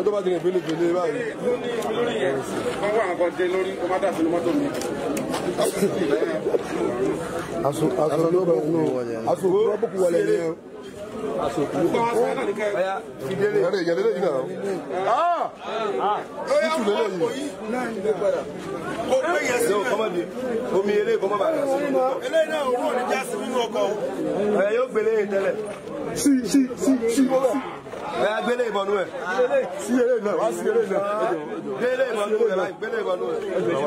ọjọ́ bá ti rìn pélépélé báyìí. lórí yẹn wọ́n wá nǹkan dé lórí kó má dà sínú mọ́tò mi. aṣọ aṣọ ló bẹ nù aṣọ òkú wọn bókù wọlé ni ẹ. aṣọ òkú ló bẹ ìdílé ìyẹlẹ ìyẹlẹ yìí náà. títù lélẹ̀ yìí. yóò kọ́mọ́ di omi eré kọ́mọ́ bá yà sí. eléyìí náà òun ò ní já sí nínú ọkọ̀ o. ẹ yóò gbélé yìí tẹ́lẹ̀. sí sí sí sí. ẹ yà gbélé ìbọnú ẹ. sí eré náà wá sí eré náà. gbélé ìbọnú ẹ báyìí gbélé ìbọnú ẹ.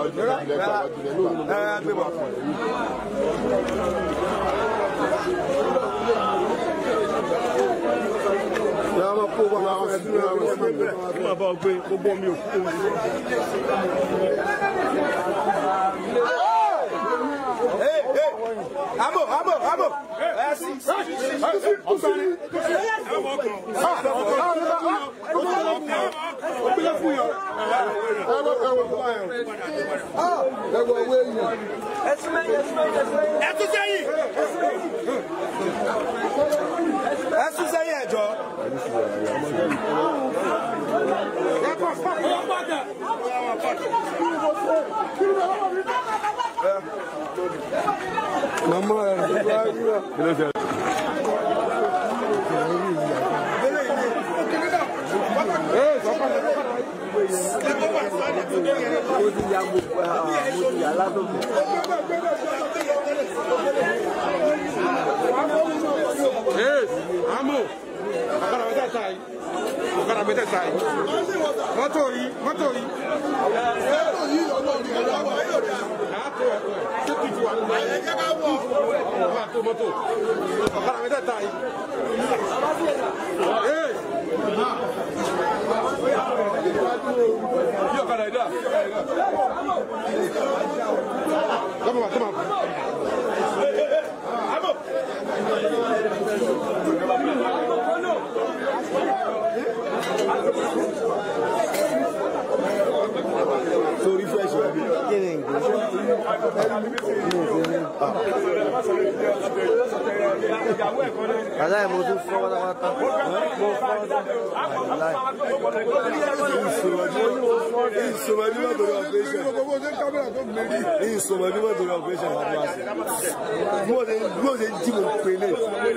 ẹ yà gbé bọ̀. yàrá máa kó wọn àwọn ẹbí náà wọn sí ẹgbẹ́. kí máa bá ọ gbé gbogbo omi òkú omi. Hey, hey, amo, amo, amo. Ẹ sí. ẹwọ owó èèyàn. ẹ tún sẹ́yìn. Ẹ sún sẹ́yìn ẹ̀jọ́. màmá ẹ ló bá yíra. Yes, amo. Ọ̀kadà mẹ́tẹ̀ ta yìí. Ọ̀kadà mẹ́tẹ̀ ta yìí. Mọ́tò yìí, mọ́tò yìí. Mọ́tò yìí ọ̀nà òní ẹ̀rọ àwọn ayọ̀ rẹ̀. Àátó ẹ̀kọ́ ẹ̀. Ṣé kìí ti wà nínú ayé? Ẹ̀jẹ̀ ká wọ̀. Ọ̀kadà tó mọ́tò. Ọ̀kadà mẹ́tẹ̀ ta yìí. Yes. Bí ọ̀kadà yìí dà. Tọ́mọ̀ bá tọ́mọ̀ bá. Amo. sórí fẹ́ẹ̀sì ẹbí. kí ni nǹkan. Àlá ẹ̀ mo tún fọ́ pátápátá. Mo fọ́ àlá ẹ̀. ìsọmọ bí wọn torí operation. ìsọmọ bí wọn torí operation wà lọ àṣẹ. bí wọn ṣe bí wọn ṣe jí mo pèlè.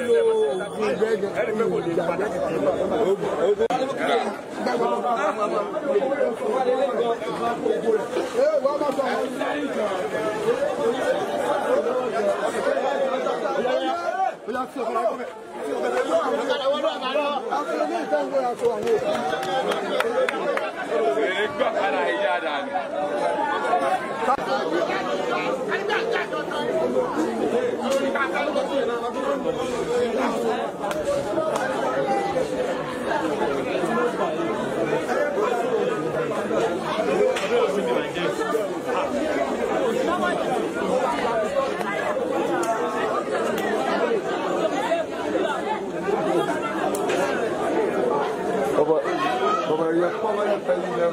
ọba ọba yẹ kọ́ba yẹ pẹ̀lú yẹn.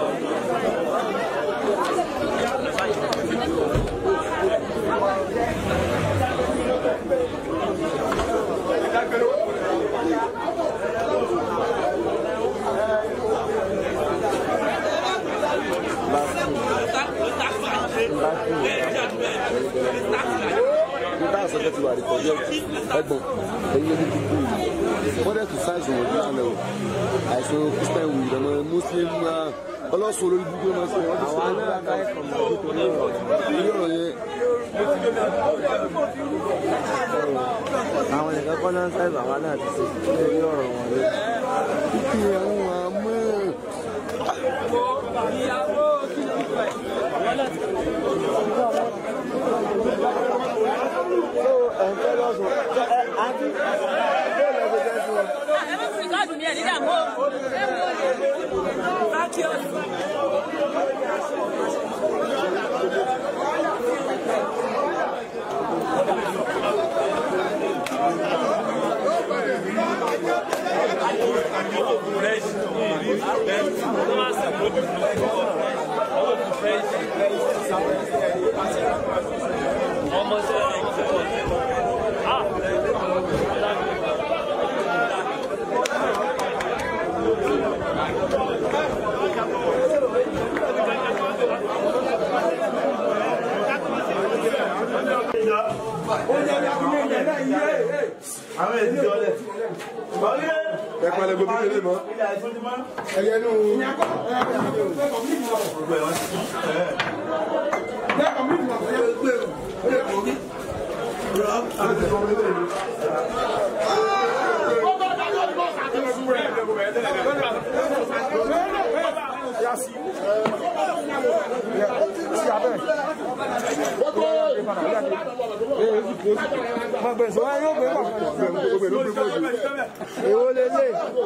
nígbà sọ́kẹ́ ti wà ní kọjá ẹgbọ̀n ẹ̀yìn ẹni ti kú yìí wọ́n dẹ̀ tún sáìsì wọ̀nyí lánàá o àìsàn kristian wù ìdàmọ́ muslim náà ọlọ́sùn olórí gbígbé náà sí wọ́n ti sọ ní àká ilé ọ̀rọ̀ yẹn. Àwọn nìkan kọ́ náà ń sáyẹ̀ bàbá náà ti ṣe lórí ọ̀rọ̀ wọn lé. kíkì àwọn àmọ́ Ẹ̀ńtẹ́ lọ́sùn. Àti bẹ́ẹ̀ lọ sí bẹ́ẹ̀ sí wọn. ẹ má fi káàdùn ní ẹ̀ nígbà mọ́ káàkiri ọ̀sùn. Ah! àwọn èdè jọlẹ̀. ẹ palẹ̀ gbogbo kékeré mọ́. ẹyẹ nù. èwo lè lè.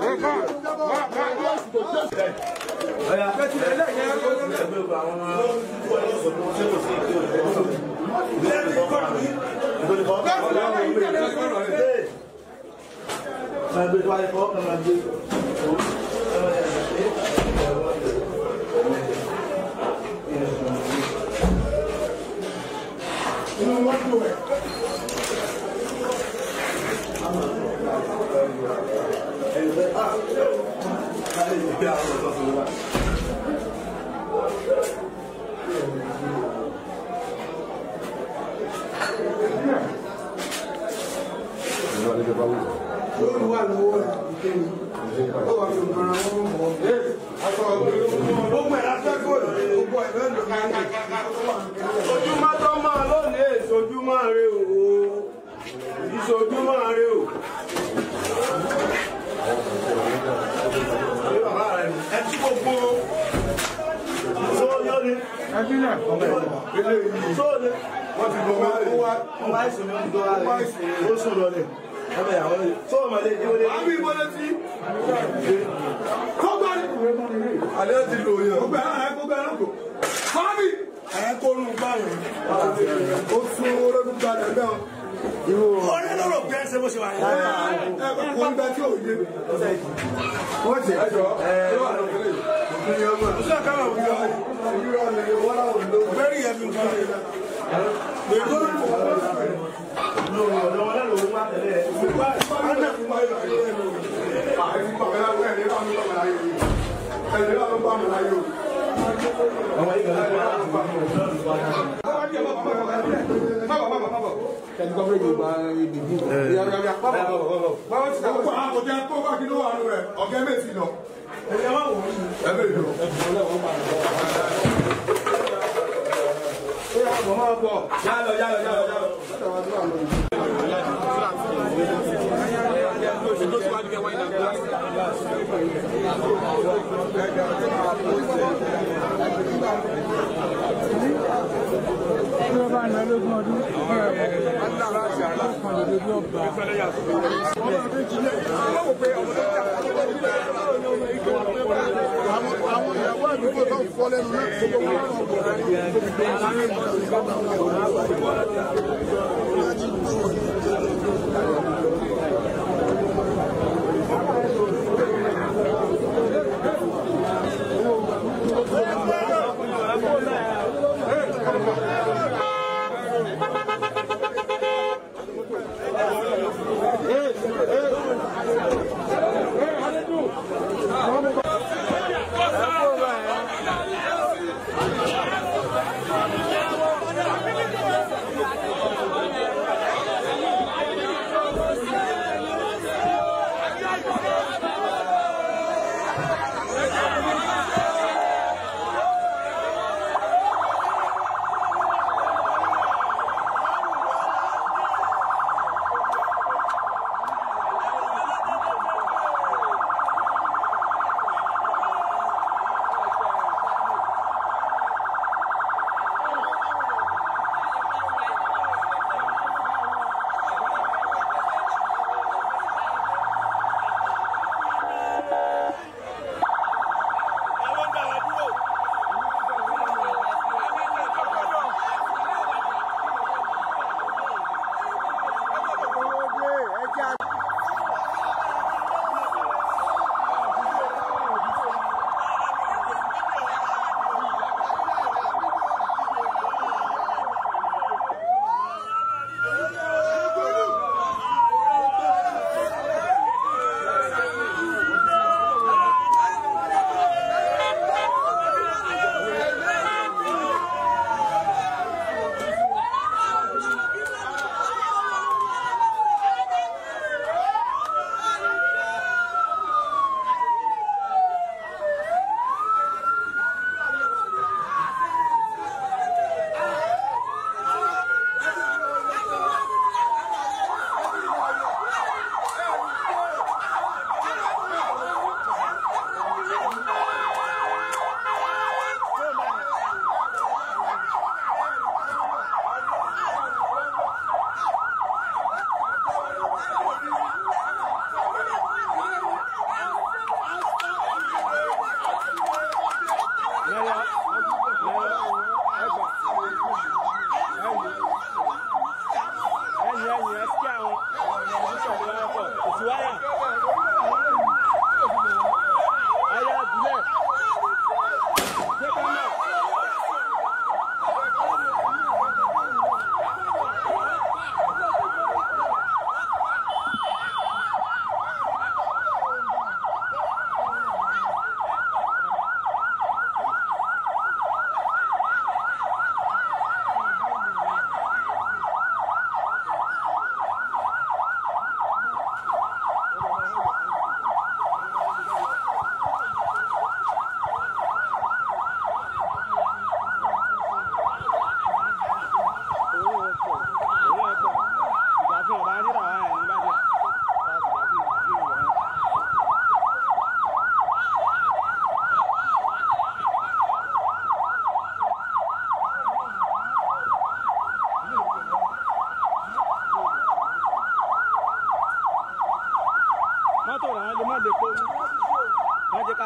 ojúmọ́ tó máa lónìí ìṣojúmọ́ rẹ o ìṣojúmọ́ rẹ o. ẹ tí gbogbo sóyọ́ ni sóyọ́ wọ́n ti gbọ́ wọ́n wá wọ́n wá ìsìn ní ọdún tó wá rẹ̀ ó sùn lọ ni ọmọ ìyàwó rẹ̀ sóyọ́ mọ̀lẹ́ ìdíwọlé. àbí ìbọlẹ̀ tí kọ́gbọ́n alẹ́ ti lò yẹn. gbogbo ẹ̀ gbogbo ẹ̀ lọ́kọ̀ fábì ẹ̀ kó nu báyìí ó sún olódún gbàdé bẹ́ẹ̀ ọ̀rẹ́ lọ́rọ̀ bí ẹ ṣe bó ṣe wà yẹn. ẹ kò ń bẹ tí ò yé wọ́n ṣe ẹjọ́ ẹ ọ̀sẹ̀ káwọn òbí ọ bẹ́ẹ̀rì yẹn fi nǹkan ṣe. Gbèdó lọ́wọ́ lẹ́nu owó wá tẹ̀lé ẹ̀. Ọ̀nà fún wa yóò ṣe é lò. Àìsí pàmò ẹ̀rọ ẹ̀ ní bámu lọ́mọ láyé yìí. Ẹ̀ ní bámu bámu láyé o. Àwọn ìgbà láti wá láti bámu ọ̀gá méjì lọ. Ẹ̀yẹ́ máa wọ̀ ọ́. Ẹ bẹ̀rẹ̀ lọ. Yálọ yálọ yálọ yálọ. àwọn ìyàwó àdúgbò tó ń fọ́ lẹ́nu náà tó wọ́n Hey!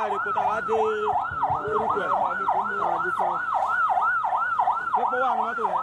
rẹ̀ kó tá a wá dé orúkọ ẹ̀. Pépé wà ní mọ́tò yẹn.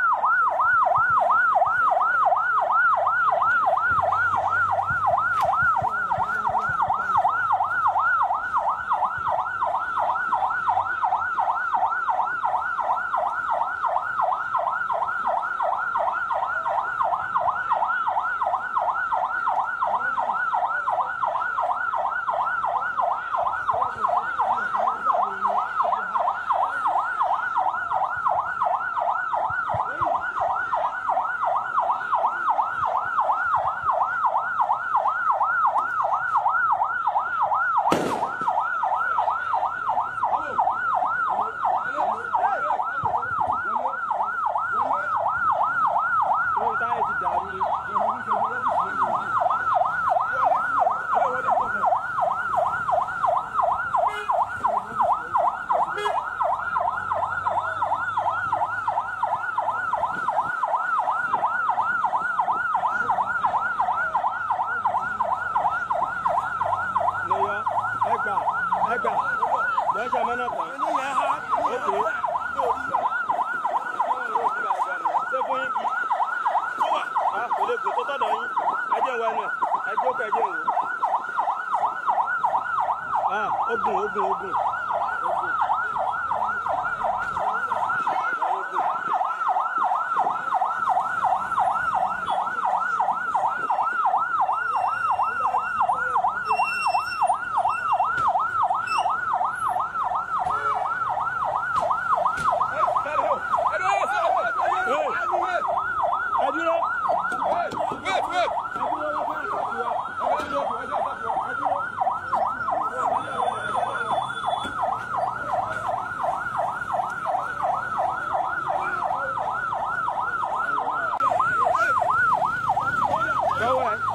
Orí táyà ti dàrú ni. Lọ́yọ̀ ẹgbà ẹgbà lọ́jà mọ́nà kan. Ókè. Ṣé fún yín? a kò lè gùn tó tọ̀dọ̀ yín ẹjẹ́ ń wá ẹnu ẹ̀ ẹjẹ́ òkè ẹjẹ́ ń wò. Ah, ogun ogun ogun. ogun. Ẹ dúró. Lọ́wọ́ ẹ̀.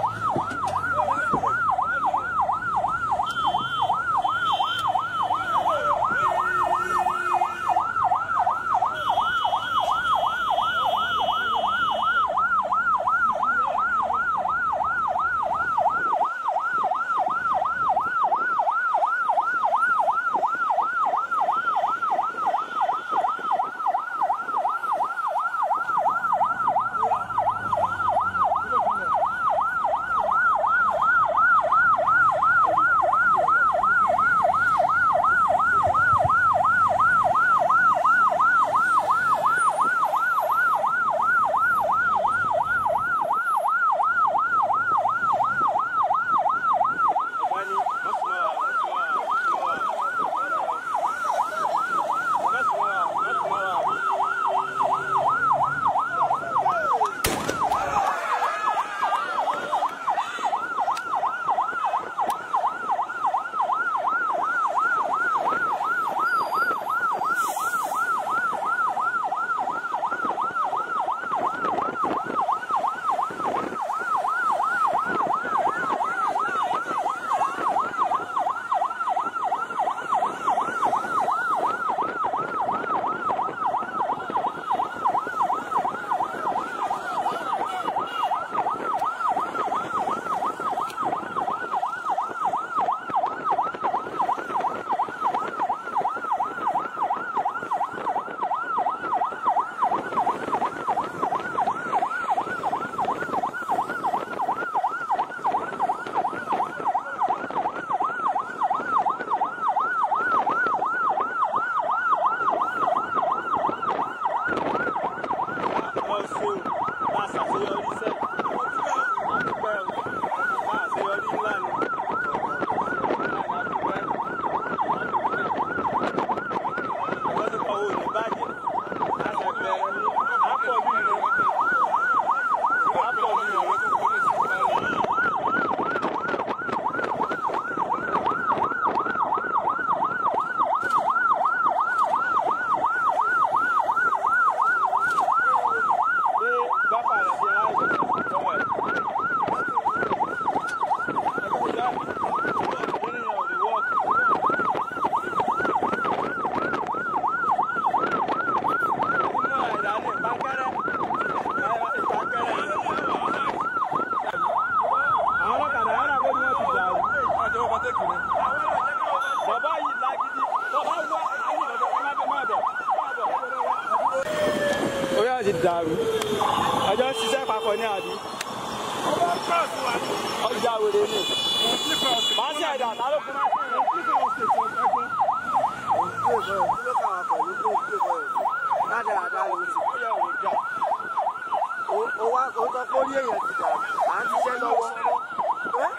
ẹjọ́ ń ṣiṣẹ́ papọ̀ ní àbí. ọjà wèrè ni. màá ṣe ẹ̀dá tá ló fún mi. Rádaràda ló ti. Ó ó wá ó sọ pé orí èèyàn ti dàrú. À ń ṣiṣẹ́ lọ́wọ́. Ẹ́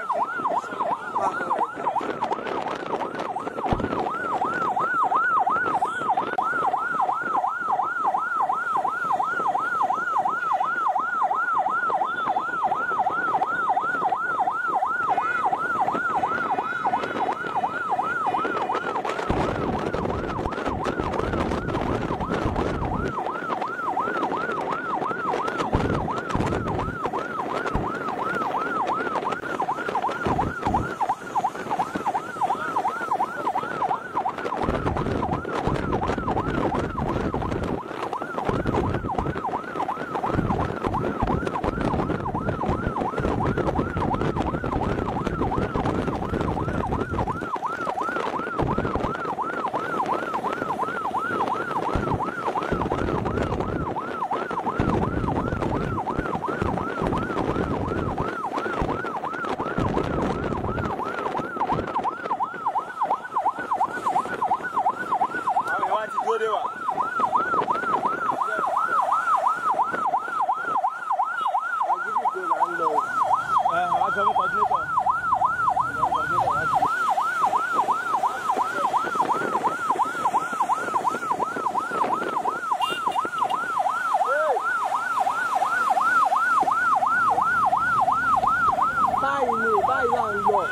àwọn èèyàn wá ti dúró dé wa. àgídìgbò là ń lọ. ẹ àwọn aṣọ mi kọ́dúnétọ̀. Báyìí ni báyìí là ń lọ.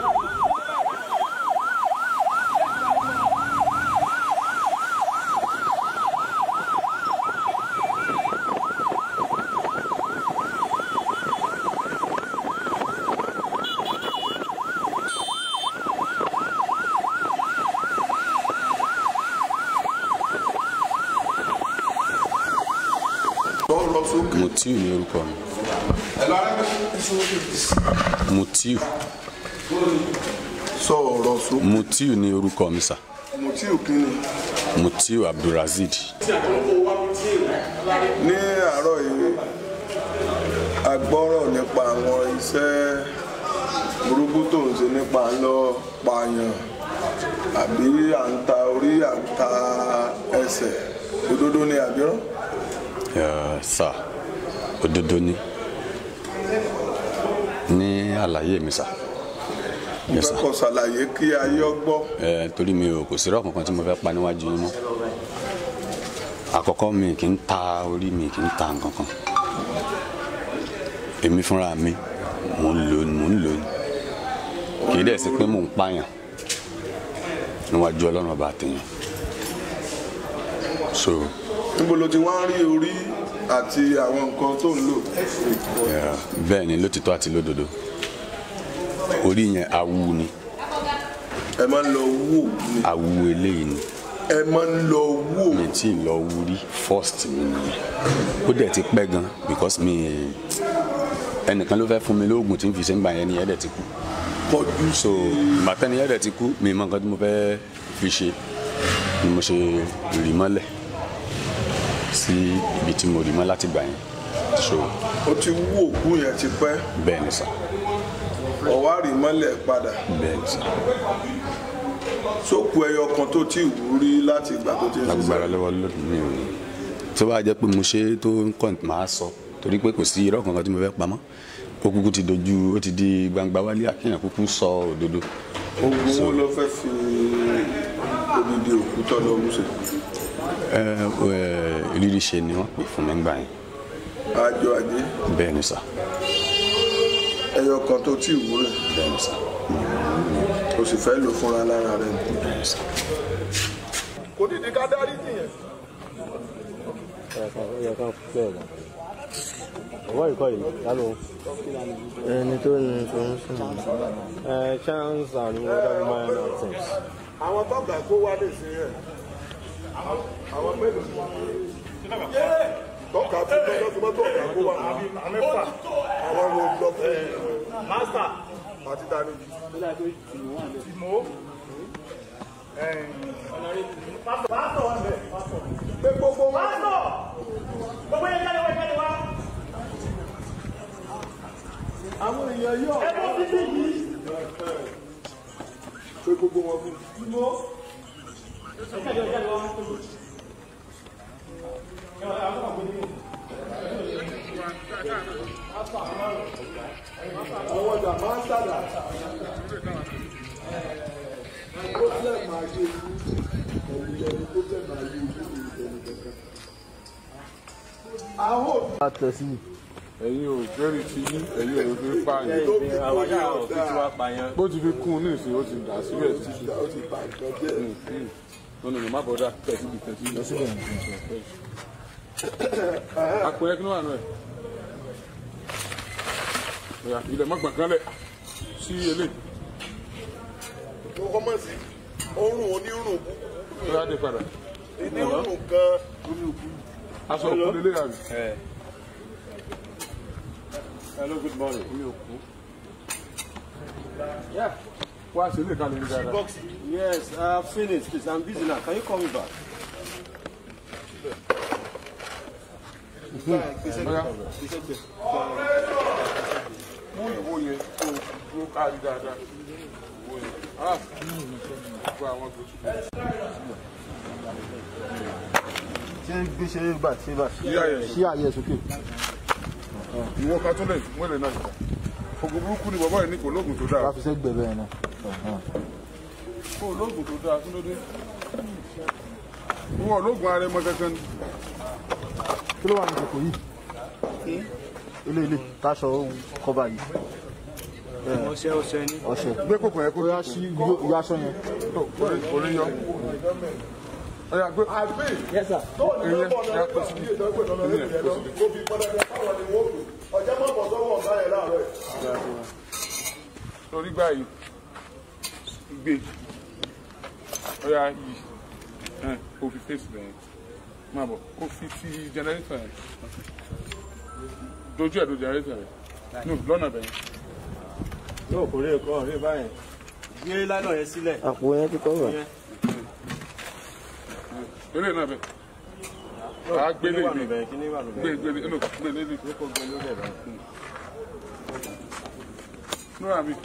lọ sókè. mutiu ni orúkọ mi ẹ lọ rẹ mutiu sọ ọ̀rọ̀ sókè. mutiu ni orúkọ mi sà mo tí ò kí ni. mutiu abdulrasheed ní àárọ̀ yìí a gbọ́rọ̀ nípa àwọn iṣẹ́ burúkú tó ń ṣe nípa à ń lọ pààyàn àbí à ń ta orí à ń ta ẹsẹ̀ òdodo ni àbíràn. Eh, sà òdodo ni ní àlàyé mi sà mo Yes, fẹ́ sir. kọ́ ṣàlàyé kí ayé ọgbọ́ Eh, torí mi ò kò sí rọ́ọ̀ kankan tí mo fẹ́ pa níwájú yín mọ́ àkọ́kọ́ mi kì í ta orí mi kì í ta nǹkan kan èmi fúnra mi mò ń lò ní mò ń lò ní kì í dẹ̀ sí pé mò ń pààyàn níwájú ọlọ́run ọba àtẹ̀yàn so níbo ló ti wá ń rí orí àti àwọn nǹkan tó ń lò. eh, bẹ́ẹ̀ ni lótìtọ́ àti lódodo orí yẹn awu ni ẹ máa ń lọ wò ni awu eléyìí ni ẹ máa ń lọ wò mi tí ì lọ wúrí first mi nìyẹn ó dẹ̀ ti pẹ́ gan because mi ẹnìkan ló fẹ́ fún mi lóògùn tí n fi ṣe ń gbà yẹn ni ẹ̀dẹ̀ ti kú pọ̀jù so bàtẹ́ni ẹ̀dẹ̀ ti kú mi mọ nǹkan tí mo fẹ́ fi ṣe ni mo ṣe rì mọ́lẹ̀ sí ibi tí mo rì mọ́ láti gbà yẹn so ó ti wú òkú yẹn ti pẹ́ bẹ́ẹ̀ ni sà ọ̀wá rí mọ́lẹ̀ padà bẹ́ẹ̀ ni sà sókù ẹyọ kan tó ti wú rí láti ìgbà tó ti ń agbára ṣiṣẹ́. lọ́wọ́ lónìí mi ò tó bá jẹ́ pé mo ṣe é tó ń kàn máa sọ torí pé kò sí irọ́ kankan tí mo fẹ́ pamọ́ ó kúkú ti dojú ó ti di gbangba wálé àkíyàn kúkú sọ òdodo ogun wo ló fẹ́ fi odidi òkú tọ́ lọ mú ṣe. ẹ ẹ rírí ṣe ni wọ́n pè fún mi gbà yẹn àjọ àjẹ bẹ́ẹ̀ ni sà ẹyọ kan tó ti wú rẹ̀ bẹ́ẹ̀ ni sà o sì fẹ́ lò fúnra lára rẹ̀. bẹ́ẹ̀ ni sà. kò ní di ká dárí jìyẹn. ọwọ́ ìkọ́ yìí lálọ́ ẹni tó ní information ẹ chance and weather minor things. àwọn tọ́gà kó wá lè ṣe rẹ̀ àwọn mélòó tọ́ka tó lọ́jọ́ tó mọ́tò ọ̀gá kó wá àwọn wo lọ fún master àti dání. pé gbogbo wọn gbogbo yẹn jáde wá jáde wá àwọn èèyàn yóò. ẹ bọ́ títí yìí. pé gbogbo wọn fún. àwọn ọjà máa ń sàdà. problem máa yé ìlú ẹ̀yìn ẹni problem máa yé ìlú ìlú kankan. àwọn òbí. a tẹ̀ sí i. ẹ̀yin ò jẹ́rìí ti yín ẹ̀yin ò fi pààyàn tó fi kún ní ọ̀dà bó ti fi kún un ní ìsìn ó ti dà síbẹ̀ sí ó ti bà nǹkan jẹ́. lọ́nà ìmọ̀ àbọ̀dá tẹ̀síbi tẹ̀síbi. àpò yẹn kí ló wà náà ẹ̀. ọ̀yà ilẹ̀ mọ́gbọ̀n kan lẹ̀ sí eléyìí tó kọ́mọ̀ sí orun onírun ọ̀yà dé padà onírun kan aṣọ òkú lélẹ̀ àbí. Hello, good morning. wá sí ilé kalẹ̀ ní dáadáa. Yes, I've seen it. Please, I'm busy now. Can you call me back? ọ̀yà mú ìwo yẹn tó tó kárí dáadáa ìwo yẹn ah gbogbo àwọn gbòtú. ṣé gbé ṣe é gbà ṣe bá Yíyá yẹn. ṣí àyè sókè. ìwọ kan tó lè wọlé náà nìkan ogun burúkú ni bàbá yìí ní kò lóògùn tó dáa wàá fi sẹ́gbẹ̀ẹ́ bẹ́ẹ̀ náà. kò lóògùn tó dáa kí ló dé ìwọ lóògùn ara ẹmọ kankan ni kí ló wà ní ìkòkò yìí. ilé ilé táṣọ kọ́ba yìí. Ọṣẹ ọṣẹ ni. ọṣẹ. gbé kòkò yẹn kó ó yá sí yọ aṣọ yẹn. tó orí yọ ọyà gbé àgbẹ̀ Yes, sir. tó ní Ìyẹn, lọ́bọ̀ náà ya gbà kó ní ìdọ́gbẹ̀ lọ́nà lẹ́yìn ẹ̀rọ tó fi pọ́nlẹ́dẹ́ káwọn ni wọ́n pè ọjọ́ mọ̀ bọ̀ sọ́wọ́ ọ̀gá yẹn láàárọ̀ ẹ̀. torí báyìí gbé ọyà yìí ẹ kó fi fèsì lẹ́yìn máa bọ̀ kó fi ti jẹnẹrétọ̀ yẹn dojú ẹ̀ do jẹnẹrétọ̀ yẹn no lọ́nà bẹ̀yẹn Yóò kórè ẹ̀kọ́ rí báyìí. Gbé lánà yẹn sílẹ̀. àpò yẹn ti kọ́ wà. Yẹn. eré náà bẹ̀ àá gbélé Kíní wà mi lóbẹ̀, kíní wà lóbẹ̀. gbé gbélé no gbélé mi Kó gbé lórí ẹ̀ báyìí. nura mi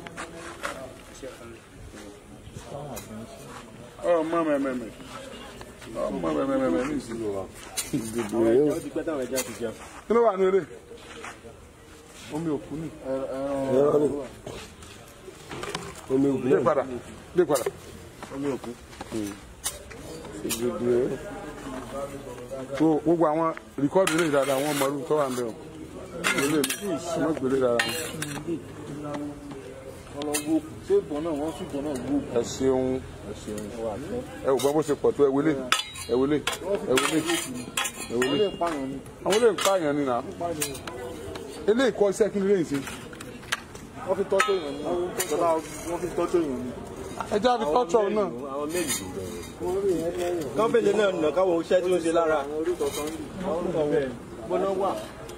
ọmọ mẹmẹmẹ ọmọ mẹmẹmẹ ní ìsinmi wa Ó ti pẹ́ táwọn ẹja ti jẹun. kí ló wà ní eré omi òkú ni omi ògùn dé padà dé padà Omi òkú. so gbogbo àwọn rìkọ́dù ilé dáadáa àwọn ọmọ ọdún tó wà ń bẹ̀ ọ́ ilé mi wọ́n gbélé dáadáa ṣé ìbọn náà wọ́n sì ìbọn náà wú. ẹ ṣeun ẹ ṣeun ẹ ò gbọ́ bó ṣe pọ̀ tó ẹ wọlé ẹ wọlé ẹ wọlé ẹ wọlé ilé ìpààyàn ni. àwọn ilé ìpààyàn ni nà ilé ìkọ́ iṣẹ́ kí ni lè ṣe wọ́n fi tọ́jú èèyàn ni. bàbá wọ́n fi tọ́jú èèyàn ni. ẹ jẹ́ àfi tọ́jú náà Àwọn méjì. Kọ́mpìnì náà nà káwọn iṣẹ́ tí ó ń ṣe lára. gbọ́dọ̀ wà.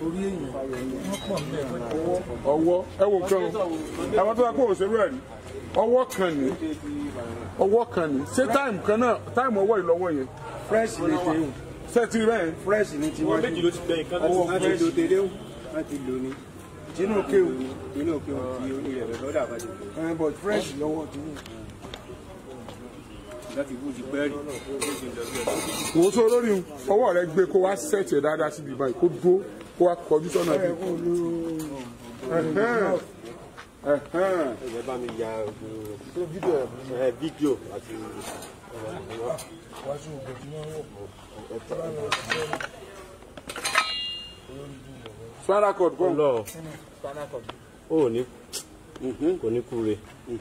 ọwọ́ ẹ wo nǹkan o àwọn tó yẹ kó òṣèlú ẹ̀ rí ọwọ́ kan ní ọwọ́ kan ní ṣé táìmù kan náà táìmù ọwọ́ ìlọ́wọ́ yẹn fresh ni ti ṣẹ́ẹ̀tì bẹ́ẹ̀ fresh ni ti Wọ́n méjì ló ti gbẹ̀yìn kan ọwọ́ láti fresh lo tẹ̀lé o láti lò ní tinú kéwù inú òkè òkè orí rẹ̀ lọ́dà bá ti lò. ẹ̀ but fresh lọ́wọ́ ti ní. Láti bú ti pẹ́ rí. wò ó tó lórí ọwọ́ rẹ gbé kó wá ṣẹ́ẹ̀tì ẹ̀ dáadáa síbi báyìí kó dúró kó wá kọjú sọ́nà bí. Ẹ bá mi ya ẹ fídíò àti spinal cord kọ́ lọ. Ó ní kò ní kúre.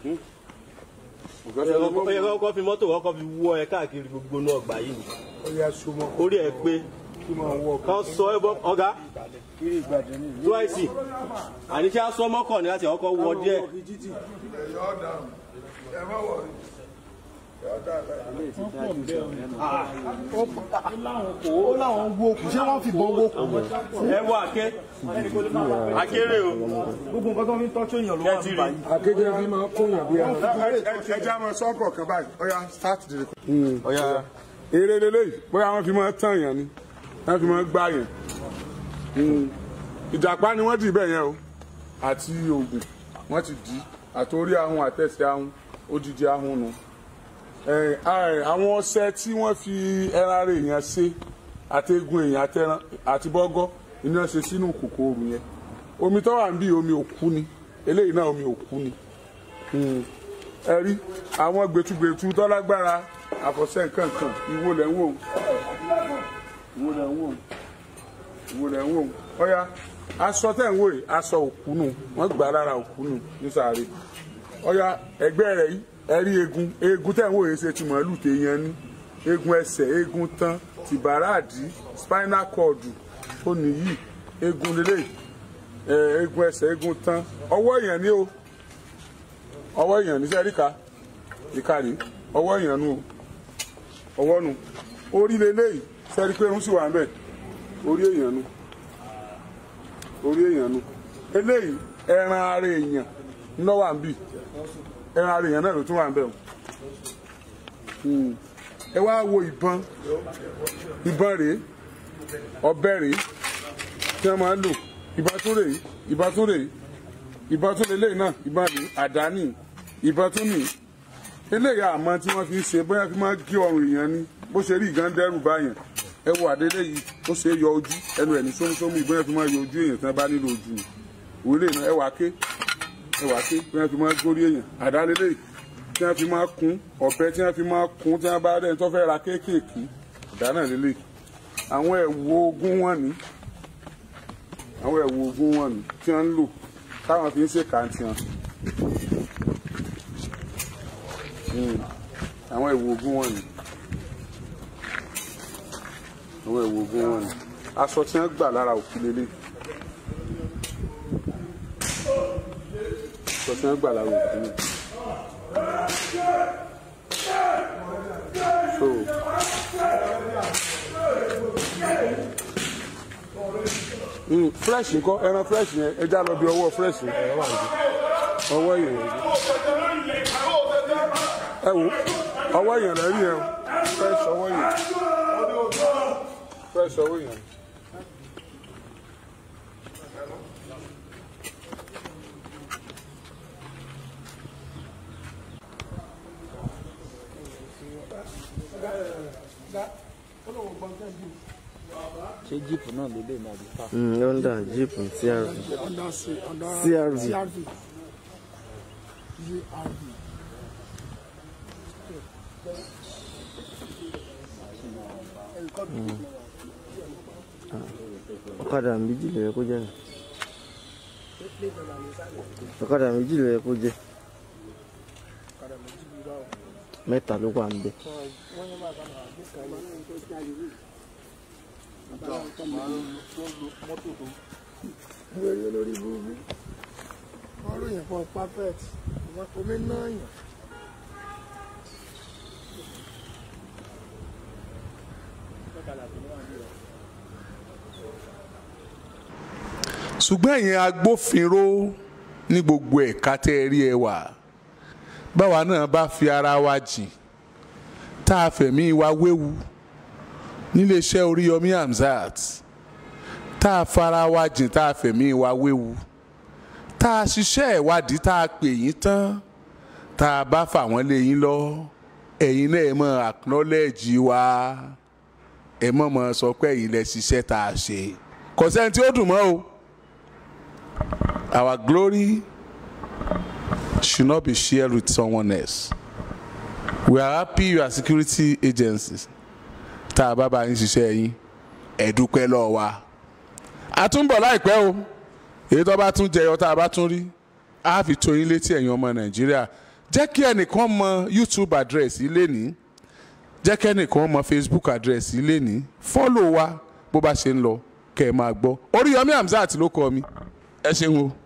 Ó yẹ kọ́kọ́ fi mọ́tò kọ́kọ́ fi wọ́ ẹ káàkiri gbogbo náà gbà yìí. ó yà súnmọ́ Orí ẹ pé kí máa wọ kán sọ ẹ bọ́ ọ̀gá kiri ìgbàdàn ní ìlú. twice. Àníṣe aṣọ mọ́kàn ní láti ọkọ̀ wọ díẹ̀. Ọkọ̀ títì. ó láwọn wo kù ṣé wọ́n fìbọn wo kù. Ẹ wọ àké. Akéré o. gbogbo nǹkan tó fi ń tọ́jú èèyàn ló wà Kẹ́tìrì. nípa yìí. akéde fi máa kóyàn bí ẹ. ẹ jẹ́ àmọ́ sọ́kọ̀ kan báyìí ọ̀ya start the record. Ọ̀ya. eré lélẹ́yìí bóyá wọ́n fi máa tàn yàn ni wọ́n fi máa gbá yàn. ìjàpá ni wọ́n dì bẹ́ẹ̀ yẹn o àti oògùn wọ́n ti dì í àtòrí ahun àtẹ̀sẹ̀ ahun odidi ahun nu ẹ, a- àwọn ọṣẹ tí wọ́n fi ẹran ara èèyàn ṣe àti egun èèyàn àtẹran àti bọ́gọ́ iná ṣe sínú kòkòrò yẹn omi tó wà ń bí omi òkú ni eléyìí náà omi òkú ni Hmm. ẹ rí àwọn gbẹtugbẹtu tọ́lágbára àfọ̀ṣẹ nǹkankan ìwo lẹ̀ ń wò ó ìwo lẹ̀ ń wò ó ìwo lẹ̀ ń wò ó ọ̀ya aṣọ tẹ̀ ń wò yìí aṣọ òkú nù wọ́n gbà lára òkú nù ní sàárè ọ̀ya ẹgbẹ́ rẹ̀ yìí ẹ rí eegun eegun tẹ̀ ń wò yìí ṣe ti màálù téèyàn ní eegun ẹsẹ̀ eegun tán tìbàràdì spinal cord ó nìyí eegun lélẹ̀ ẹ eegun ẹsẹ̀ eegun tán ọwọ́ èèyàn ní o ọwọ́ èèyàn ní sẹ́ríkà ìkàrí ọwọ́ èèyàn nù o ọwọ́ nù orí lélẹ́yìí sẹ́rí pé irun sì wà ń bẹ̀ orí èèyàn nù orí èèyàn nù eléyìí ẹran ara èèyàn ńlọ wà ń bì ẹran ara èèyàn náà ló tún wà ń bẹ̀ o Hmm. ẹ wá wo ìbọn ìbọn rèé ọ̀bẹ rèé tí wọ́n máa ń lò ìbọn tún rèé ìbọn tún rèé ìbọn tún lélẹ́yìí náà ìbọn rèé àdáni ìbọn tún nìyí eléyà àmọ́ tí wọ́n fi ń ṣe bóyá fi máa gé ọrùn èèyàn ni bó ṣe rí ìgàn dẹ́rù báyàn ẹ wo àdélé yìí ó ṣe é yọ ojú ẹnu ẹ̀ ní sómúsómú ìbóyá fi máa yọ ojú èèyàn tí wọ́n bá nílò ojú ni òwe lè ná ẹ wà ké ẹ wà ké bóyá fi máa górí èèyàn àdálélé yìí tí wọ́n fi máa kún ọ̀bẹ tí wọ́n fi máa kún tí wọ́n bá rẹ̀ tó fẹ́ ra kéékèèké ìdáná lélẹ̀ àwọn ẹ̀wù ogun wọn ni àwọn ẹ̀wù ogun wọn ni tí wọ́n ń lò táwọn fi ń ṣèkàntì wọn. àwọn ẹ̀wù ogun wọn ni àwọn ẹ̀wù ogun wọn ni aṣọ tí wọ́n gbà lára òkú lélẹ̀ aṣọ tí wọ́n gbà lára òkú ni so mm, fresh ńkọ́ ẹran fresh yẹn ẹja lọ bí ọwọ́ fresh yẹn ọwọ́ yẹn ẹ wo ọwọ́ yẹn lẹ rí yẹn o fresh ọwọ́ yẹn fresh ọwọ́ yẹn. ṣé jíìpù náà ló lè máa bí ká. honda jeep crv crv ọ̀kadà méjì ló yẹ kó jẹ́ nù. ọ̀kadà méjì ló yẹ kó jẹ́ mẹ́ta ló wà ń bẹ̀. lórí olórí burúkú wọn ròyìn fún perfect omi náà yàn. ṣùgbọ́n ẹ̀yin agbófinró ní gbogbo ẹ̀ka tẹ́ ẹ rí ẹ wà báwa náà bá fi ara wa jìn tá a fẹ̀mí wa wéwu níléeṣẹ́ Oríyọmí Hamzat tá a fara wa jìn tá a fẹ̀mí wa wéwu tá a ṣiṣẹ́ ìwádìí tá a pè yín tán tá a bá fà wọ́n lé yín lọ ẹ̀yin náà ẹ mọ̀ acknowledge wa ẹ mọ̀ mọ̀ sọ pé ẹ̀yin lẹ ṣiṣẹ́ tá a ṣe kò sẹ́ni tí ó dùn mọ́ o. Our glory should not be shared with someone else. We are happy you are security agencies. Tá a bá bá yín ṣiṣẹ́ yín, ẹ dúpẹ́ lọ́wọ́ wa. A tún bọ̀ láìpẹ́ o. Èyí tó bá tún jẹyọ tá a bá tún rí. A fi tó yín létí ẹ̀yin ọmọ Nàìjíríà. Jẹ́ kí ẹnìkan mọ YouTube address yìí lénìí. Jẹ́ kí ẹnìkan mọ Facebook address yìí lénìí. Fọ́lò wa bó bá ṣe ń lọ kẹ́ ẹ máa gbọ́. Oríyọmí Hamzat ló kọ mi. Ẹ ṣeun o.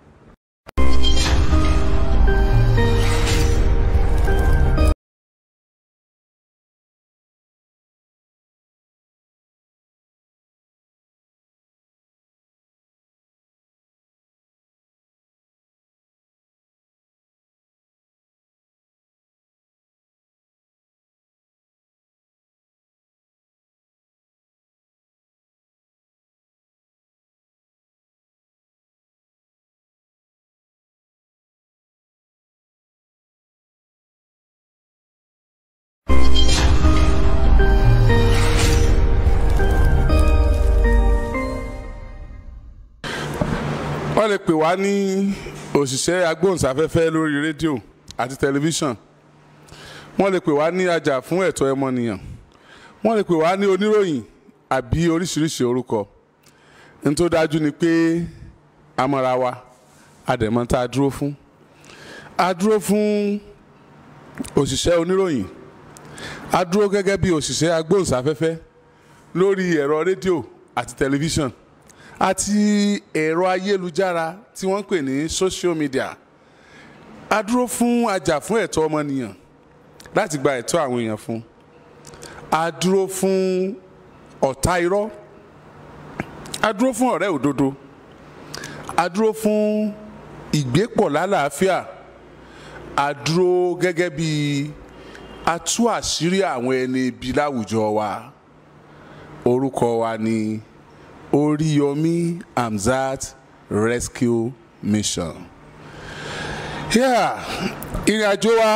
wọ́n lè pè wá ní òṣìṣẹ́ agbóhùnsáfẹ́fẹ́ lórí rédíò àti tẹlifíṣàn wọ́n lè pè wá ní ajá fún ẹ̀tọ́ ẹmọnìyàn wọ́n lè pè wá ní oníròyìn àbí oríṣiríṣi orúkọ ní tó dájú ni pé amọ̀ra wa àdẹ̀mọ́ tá a dúró fún a dúró fún òṣìṣẹ́ oníròyìn a dúró gẹ́gẹ́ bí òṣìṣẹ́ agbóhùnsáfẹ́fẹ́ lórí ẹ̀rọ rédíò àti tẹlifíṣàn àti ẹ̀rọ ayélujára tí wọ́n ń pè ní social media a dúró fún ajá fún ẹ̀tọ́ ọmọnìyàn láti gba ẹ̀tọ́ àwọn èèyàn fún a dúró fún ọ̀tá irọ́ a dúró fún ọ̀rẹ́ òdodo a dúró fún ìgbépọ̀ lálàáfíà a dúró gẹ́gẹ́ bí atú àṣírí àwọn ẹni ibi láwùjọ wa orúkọ wa ni Oríyọmí Hamzat Rescue Mission. Yeah, ìrìn àjò wa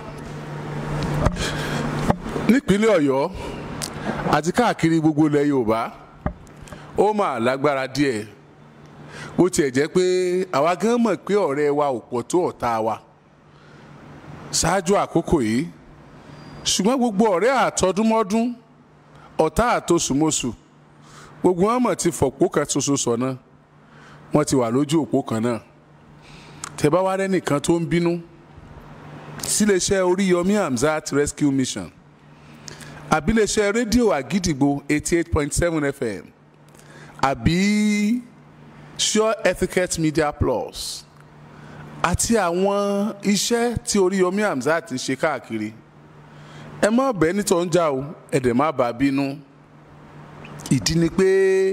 nípínlẹ̀ Ọ̀yọ́ àti káàkiri gbogbo ilẹ̀ Yorùbá ó mà lágbára díẹ̀ bó tiẹ̀ jẹ́ pé àwa gan mọ̀ pé ọ̀rẹ́ wa ò pọ̀ tó ọ̀tá wa ṣáájú àkókò yìí ṣùgbọ́n gbogbo ọ̀rẹ́ àtọdúnmọ́dún ọ̀tá àtosùmọ́sù gbogbo wọn mọ̀ ti fọ̀pọ̀ kan ṣoṣo sọ̀nà wọ́n ti wà lójú òpó kan náà tẹ́ bá wá rẹ́nìkan tó ń bínú síléeṣẹ́ Oríyọmí Hamzat Rescue Mission àbíléeṣẹ́ rédíò àgídìgbò eighty eight point seven FM àbí Sure Etiquette Media Plus àti àwọn iṣẹ́ tí Oríyọmí Hamzat ń ṣe káàkiri ẹ má bẹ́ẹ̀ nítọ́ ń jà o ẹ̀dẹ̀ má bàa bínú ìdí ni pé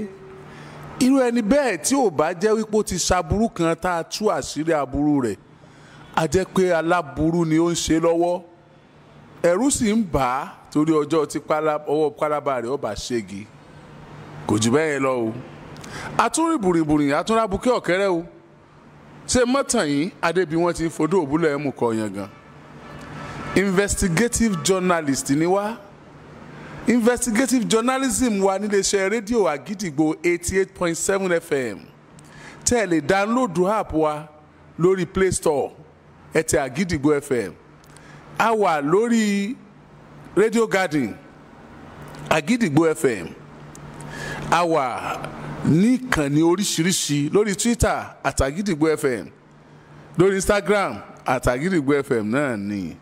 irú ẹni bẹ́ẹ̀ tí ò bá jẹ́ wípé ó ti ṣaburú kan tá a tú àṣírí aburú rẹ̀ a jẹ́ pé aláburú ni ó ń ṣe lọ́wọ́ ẹ̀rù sì ń bà á torí ọjọ́ tí ọwọ́ pálábá rẹ̀ ọba ṣégi kò jù bẹ́ẹ̀ lọ o àtúnrí bùrìbùrì àtúnrà bukẹ́ ọ̀kẹ́rẹ́ o ṣé mọ́tàn yìí adébí wọn ti fodó òbúlẹ̀ ẹ̀mú kọ yẹn gan investigative journalist ni wá investigative journalism wa níléeṣẹ́ rédíò àgídìgbò eighty eight point seven fm tẹ́ ẹ lè dáńlódù app wa lórí play store ẹ tẹ àgídìgbò fm a wà lórí radio garden àgídìgbò fm a wà ní ìkànnì oríṣiríṣi lórí twitter àtàgídìgbò fm lórí instagram àtàgídìgbò fm náà ni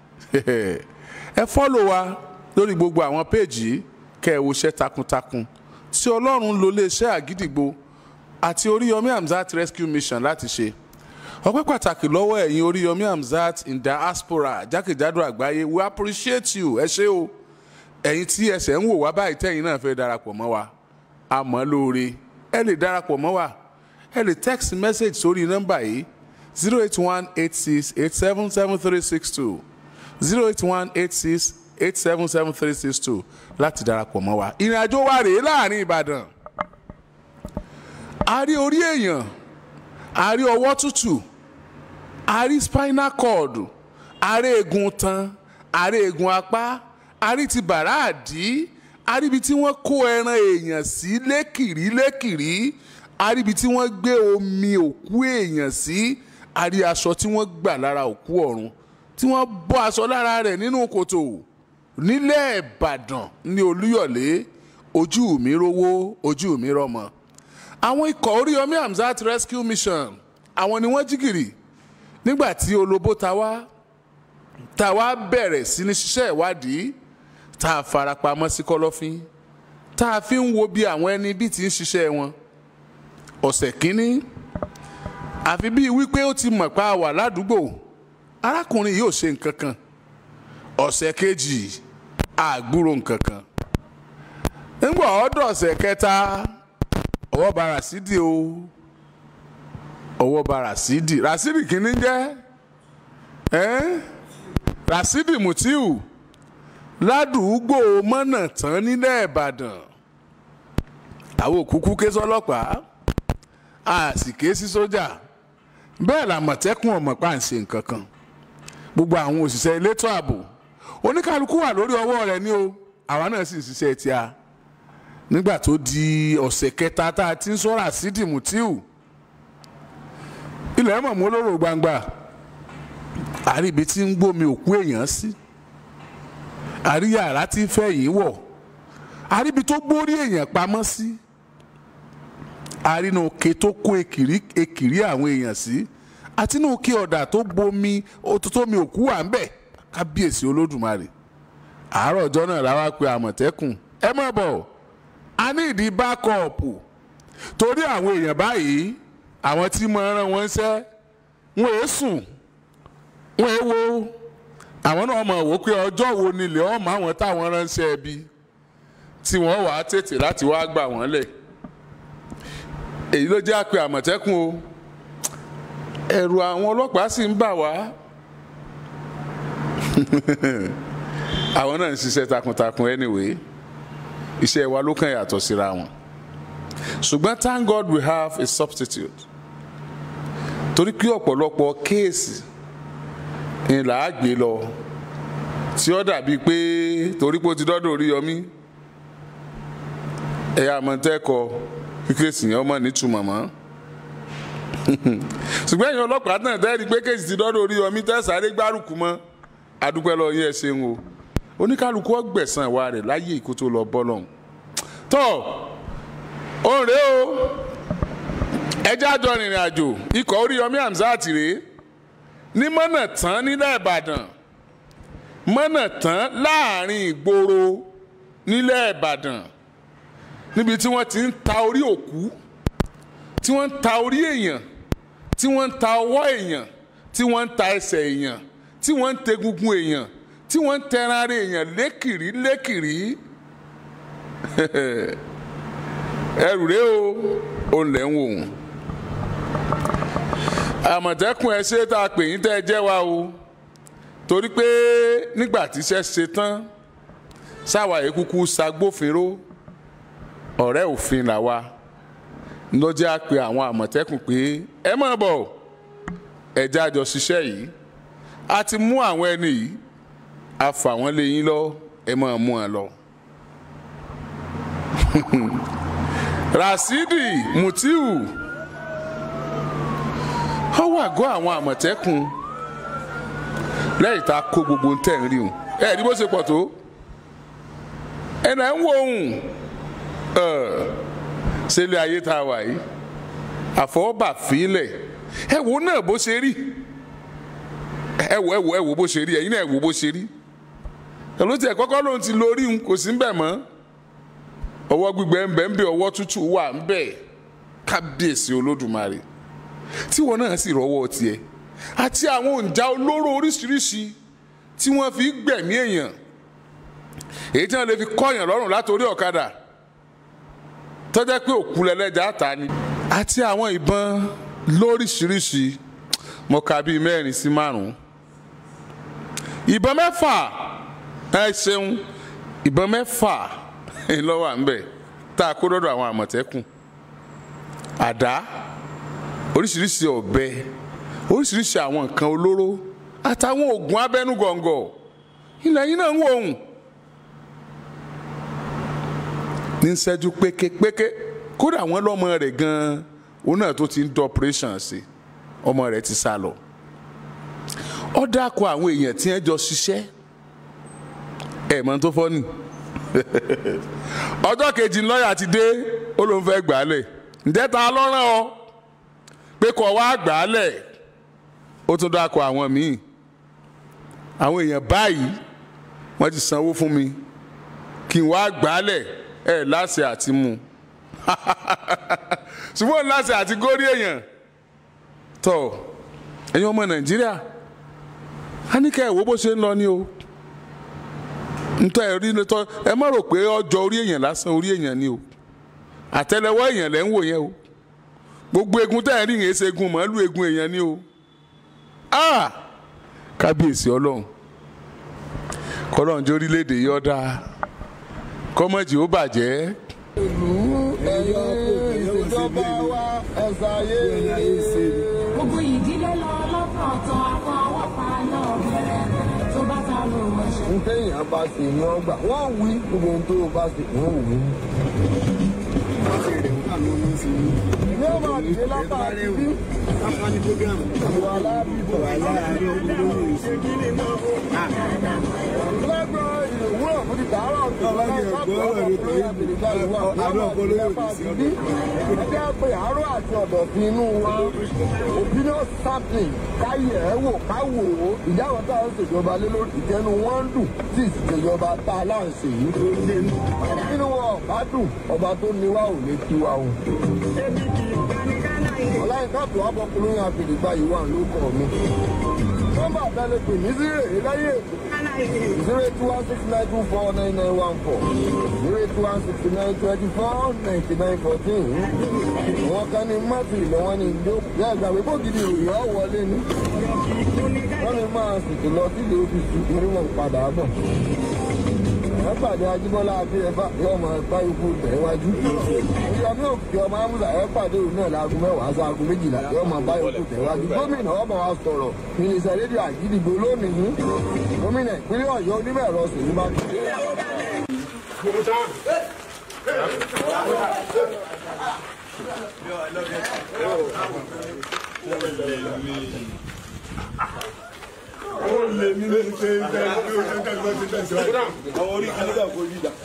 ẹ fọ́lọ̀ wa lórí gbogbo àwọn péèjì kẹ́ ẹ woṣẹ́ takuntakun tí ọlọ́run ló lè ṣe àgídìgbò àti Oríyọmí Hamzat Rescue Mission láti ṣe ọpẹ́ pàtàkì lọ́wọ́ ẹ̀yin Oríyọmí Hamzat in diaspora jákèjádò àgbáyé we appreciate you ẹ ṣé o ẹ̀yin tí ẹsẹ̀ ń wò wá báyìí tẹ́yin náà fẹ́ darapọ̀ mọ́ wa àmọ́ lóore ẹ lè darapọ̀ mọ́ wa ẹ lè text message sórí nọ́mbà yìí zero eight one eight six eight seven seven three six two zero eight one eight six eight seven seven three six two láti darapọ̀ mọ́ wa. ìrìn àjò wa rèé láàrin Ìbàdàn a rí orí èèyàn a rí ọwọ́ tútù a rí spinal cord a rí eegun tan a rí eegun apá a rí ti bàrá àdí a rí ibi tí wọ́n kó ẹran èèyàn sí lékìrí lékìrí a rí ibi tí wọ́n gbé omi òkú èèyàn sí a rí aṣọ tí wọ́n gbà lára òkú ọ̀run tí wọ́n bọ́ aṣọ lára rẹ̀ nínú kòtò nílẹ̀ ìbàdàn ní olúyọ̀lé ojú mi rówó ojú mi rọmọ àwọn ikọ̀ Oríyọmí Hamzat Rescue Mission àwọn ni wọ́n jígìrì nígbà tí olóbó ta wá ta wá bẹ̀rẹ̀ sí ní ṣiṣẹ́ ìwádìí tá a farapamọ́ sí kọ́lọ́fín tá a fi ń wo bí àwọn ẹni bí ti ń ṣiṣẹ́ wọn ọ̀sẹ̀ kínní àfi bíi wípé ó ti mọ̀ pa wà ládùúgbò arákùnrin yóò ṣe nǹkan kan ọ̀sẹ̀ kejì àgbúrò nǹkan kan nígbà ọ̀dọ̀ ọ̀sẹ̀ kẹta ọwọ́ bá Rasidi o ọwọ́ bá Rasidi Rasidi kìíní jẹ́ ẹ́n Rasidi Mutiu ládùúgbò mọ́nà tán nílẹ̀ Ìbàdàn àwọn òkúkú ké sọ́lọ́pàá a sì ké sí sójà bẹ́ẹ̀ làmọ̀tẹ́kùn ọmọ pa ń ṣe nǹkan kan gbogbo àwọn òṣìṣẹ́ elétò ààbò oníkálukú wà lórí ọwọ́ rẹ̀ ní o àwa náà sì ń ṣiṣẹ́ tí a nígbà tó di ọ̀sẹ̀ kẹta tá a ti ń sọ Rasidi Mutiu ilẹ̀ mọ̀ mọ́ lóró gbangba àrí ibi tí ń gbómi òkú èèyàn sí àrí yàrá tí ń fẹ́ yìí wọ̀ àrí ibi tó gbórí èèyàn pamọ́ sí àrí inú òkè tó kó èkìrí èkìrí àwọn èèyàn sí àti inú òkè ọ̀dà tó bomi tómi òkú wà ń bẹ̀ kábíyèsí olódùmarè àárọ̀ ọjọ́ náà la wá pe àmọ̀tẹ́kùn ẹ má bọ̀ a ní ìdí bákọ̀ọ̀pù torí àwọn èèyàn báyìí àwọn tí mo rán wọn ṣẹ́ wọn èé sùn wọn èé wo àwọn náà mọ̀ wò pé ọjọ́ wo nílẹ̀ ọmọ àwọn táwọn ránṣẹ́ ẹbí tí wọ́n wà á tètè láti wá gbà wọ́n lẹ̀ èyí ló jẹ́ àpè àmọ̀tẹ́kùn o ẹ̀rù àwọn ọlọ́pàá sì ń bà wá àwọn náà ń ṣiṣẹ́ takuntakun anyway iṣẹ́ wa ló kàn yàtọ̀ síra wọn ṣùgbọ́n thank God we have a substitute torí pé ọ̀pọ̀lọpọ̀ kéèsì ni là á gbé lọ tí ó dàbíi pé torí pé ó ti dọ́dọ̀ orí yọmí ẹ̀yà àmọ̀tẹ́kọ̀ kí kéèsì yẹn ọmọ nítumọ̀ mọ́ ṣùgbọ́n ẹ̀yin ọlọ́pàá náà dẹ́rìí pé kéèsì ti dọ́dọ̀ orí yọmí tẹ́sàáré gbárùkù mọ́ adúpẹ́ lọ yẹ ṣeun o oníkálukú ọgbẹ̀sán ìwà rẹ̀ láyé ìkó tó lọ bọ́ lọ́hùn tọ́ òun rèé o ẹjẹ́ àjọ rìnrìn àjò ikọ̀ Oríyọmí Hamzat rèé ní mọ́nà tán nílẹ̀ Ìbàdàn mọ́nà tán láàrin ìgboro nílẹ̀ Ìbàdàn níbi tí wọ́n ti ń ta orí òkú tí wọ́n ń ta orí èèyàn tí wọ́n ń ta ọwọ́ èèyàn tí wọ́n ń ta ẹsẹ̀ èèyàn tí wọ́n ń tegungun èèyàn tí wọ́n ń tẹran ara èèyàn lékìrí lékìrí ẹrù rèé o òun lẹ̀ ń wò wọ́n àmọ̀tẹ́kùn ẹ ṣe tá a pè yín tẹ́ ẹ jẹ́ wa o torí pé nígbà tíṣẹ́ ṣe tán sáwàyé kúkú ṣagbófinró ọ̀rẹ́ òfin làwa ló jẹ́ à pé àwọn àmọ̀tẹ́kùn pé ẹ má bọ̀ ẹ jájọ ṣiṣẹ́ yìí a ti mú àwọn ẹni yìí a fà wọ́n lé yín lọ ẹ máa mú wọn lọ. rasidi mutiu ó wà gọ́ àwọn àmọ̀tẹ́kùn lẹ́yìn tá a kó gbogbo tẹ̀ ń rí wọn ẹ ní bó ṣe pọ̀ tó ẹnà ń wo ohun ṣẹlẹ̀ ayé tá a wà yìí àfọwọ́bà fílẹ̀ ẹ wo náà bó ṣe rí ẹ wo ẹ wo ẹ wo bó ṣe rí ẹ̀yin náà ẹ wo bó ṣe rí ẹ̀ló tiẹ̀ kọ́kọ́ ló ń ti lórí un kò sí ń bẹ̀ mọ́ ọwọ́ gbígbẹ ń bẹ ń bẹ ọwọ́ tútù wà ń bẹ kábíyèsí olódùmarè tí wọn náà sì rọ́wọ́ tiẹ̀ àti àwọn òǹjà olóró oríṣiríṣi tí wọ́n fi gbẹ̀mí èèyàn èyí tí wọ́n lè fi kọ́yàn lọ́rùn látòrí ọ̀kadà tọ́jẹ́ pé òkú lẹ́lẹ́jà ta ni àti àwọn ìbọn lóríṣiríṣi mo kà bíi mẹ́rin sí márùn-ún ìbọn mẹ́fà ẹ ṣeun ìbọn mẹ́fà lọ́wọ́ à ń bẹ̀ tá a kó dọ́dọ̀ àwọn àmọ̀tẹ́kùn àdá oríṣiríṣi ọ̀bẹ oríṣiríṣi àwọn nǹkan olóró àtàwọn oògùn abẹ́nugọ̀ngọ̀ ilẹ̀ yìí náà ń wò ó ní ṣẹ́jú péképéké kódà àwọn lọ́mọ rẹ̀ gan-an òun náà tó ti ń dọ̀ operation sí ọmọ rẹ̀ ti sá lọ ó dákọ̀ àwọn èèyàn tí wọ́n jọ ṣiṣẹ́ ẹ̀ mọ́ tó fọ́ nì ọjọ́ kejì lọ́ọ̀yà ti dé ó ló ń fẹ́ gbà á lẹ̀ ǹjẹ́ ta lọ́rán ọ pé kó wá gbà á lẹ̀ ó tún dákọ̀ àwọn míì àwọn èèyàn báyìí wọ́n ti sanwó fún mi kí n wá gbà á lẹ̀ ẹ̀ láṣẹ àti mú ṣùgbọ́n láṣẹ àti górí èèyàn tọ̀ ẹ̀yin ọmọ nàìjíríà a ní ká ẹ̀ wo bó ṣe ń lọ ní o ntọ́ ẹ̀ rí lẹ́tọ́ ẹ má rò pé ọjọ́ orí èèyàn lásán orí èèyàn ni o àtẹ́lẹwọ́ èèyàn lẹ́ ń wò yẹn o gbogbo egun tẹ́ ẹ̀ rí yẹn ṣe egun màálù egun èèyàn ni o ah kábíyèsí ọlọ́run kọ́lọ́run jẹ́ orílẹ̀-èdè yìí ọ̀dà kọ́mọ̀jì ó bàjẹ́. ìlú ẹ̀yọ́ ìjọba wa ẹ̀sà ayé gbogbo ìdílé lọ lọ́kọ̀ọ̀tọ̀ àfọwọ́fà náà bẹ̀rẹ̀ tó bá ta ló wọ̀ ṣe. ń téèyàn bá ṣe ni wọ́n gbà wọ́n wí gbogbo ohun tó o bá ṣe wọ́n wí. ní ọmọ àdìdé lápá àdìdí ìwà alábìbọ̀ lẹ́gbọ̀n ìwúrọ̀ fún ti dàárọ̀ tó ẹjẹ́ pé àárọ̀ àti ọ̀dọ̀ fi inú wa opinion sampling káyẹ̀ ẹ́ wò ká wò ó ìjáwọ̀ tá à ń ṣèjọba lé lórí ìjẹnu wọn ń dùn tí ìṣèjọba tá a láǹṣe yìí nínú wọn ọba dùn ọba tó ní wa ò lè tiwa o ọláyínká tó abọkùnrin àfìdígbà yìí wà lóko mi nọ́mbà abẹ́lé pè ní zero lẹ́yìn èkó zero eight one six nine two four nine nine one four zero eight one sixty nine twenty four ninety nine fourteen àwọn kan ní mọ́tì ilẹ̀ wọn ní ìjó yẹ ìgbàgbé bó gidi ìròyìn ọ̀ wọlé ní wọ́n lè máa sìnkì lọ sílé ọ́fíìsì torí wọn padà bọ̀ ẹ pàdé ajíbọ́lá adéyẹfà yóò máa bá ikú tẹ̀ wájú. ìyọ̀mí òkè ọmọ amúsà ẹ pàdé òun náà láago mẹ́wàá sí aago méjìlá yóò máa bá ikú tẹ̀ wájú. gómìnà ọmọ wa sọ̀rọ̀ mínísítà rédíò àgídìgbò lónìí. gómìnà ìpínlẹ̀ ọ̀yọ́ onímọ̀ ẹ̀rọ sèyí máa kí. ó lè ní lè ṣe ìgbẹ́ ìgbẹ́ ìgbẹ́ ìgbẹ́ ìgbẹ́ ìgbẹ́ àwọn orí kan nígbà kó yí dà.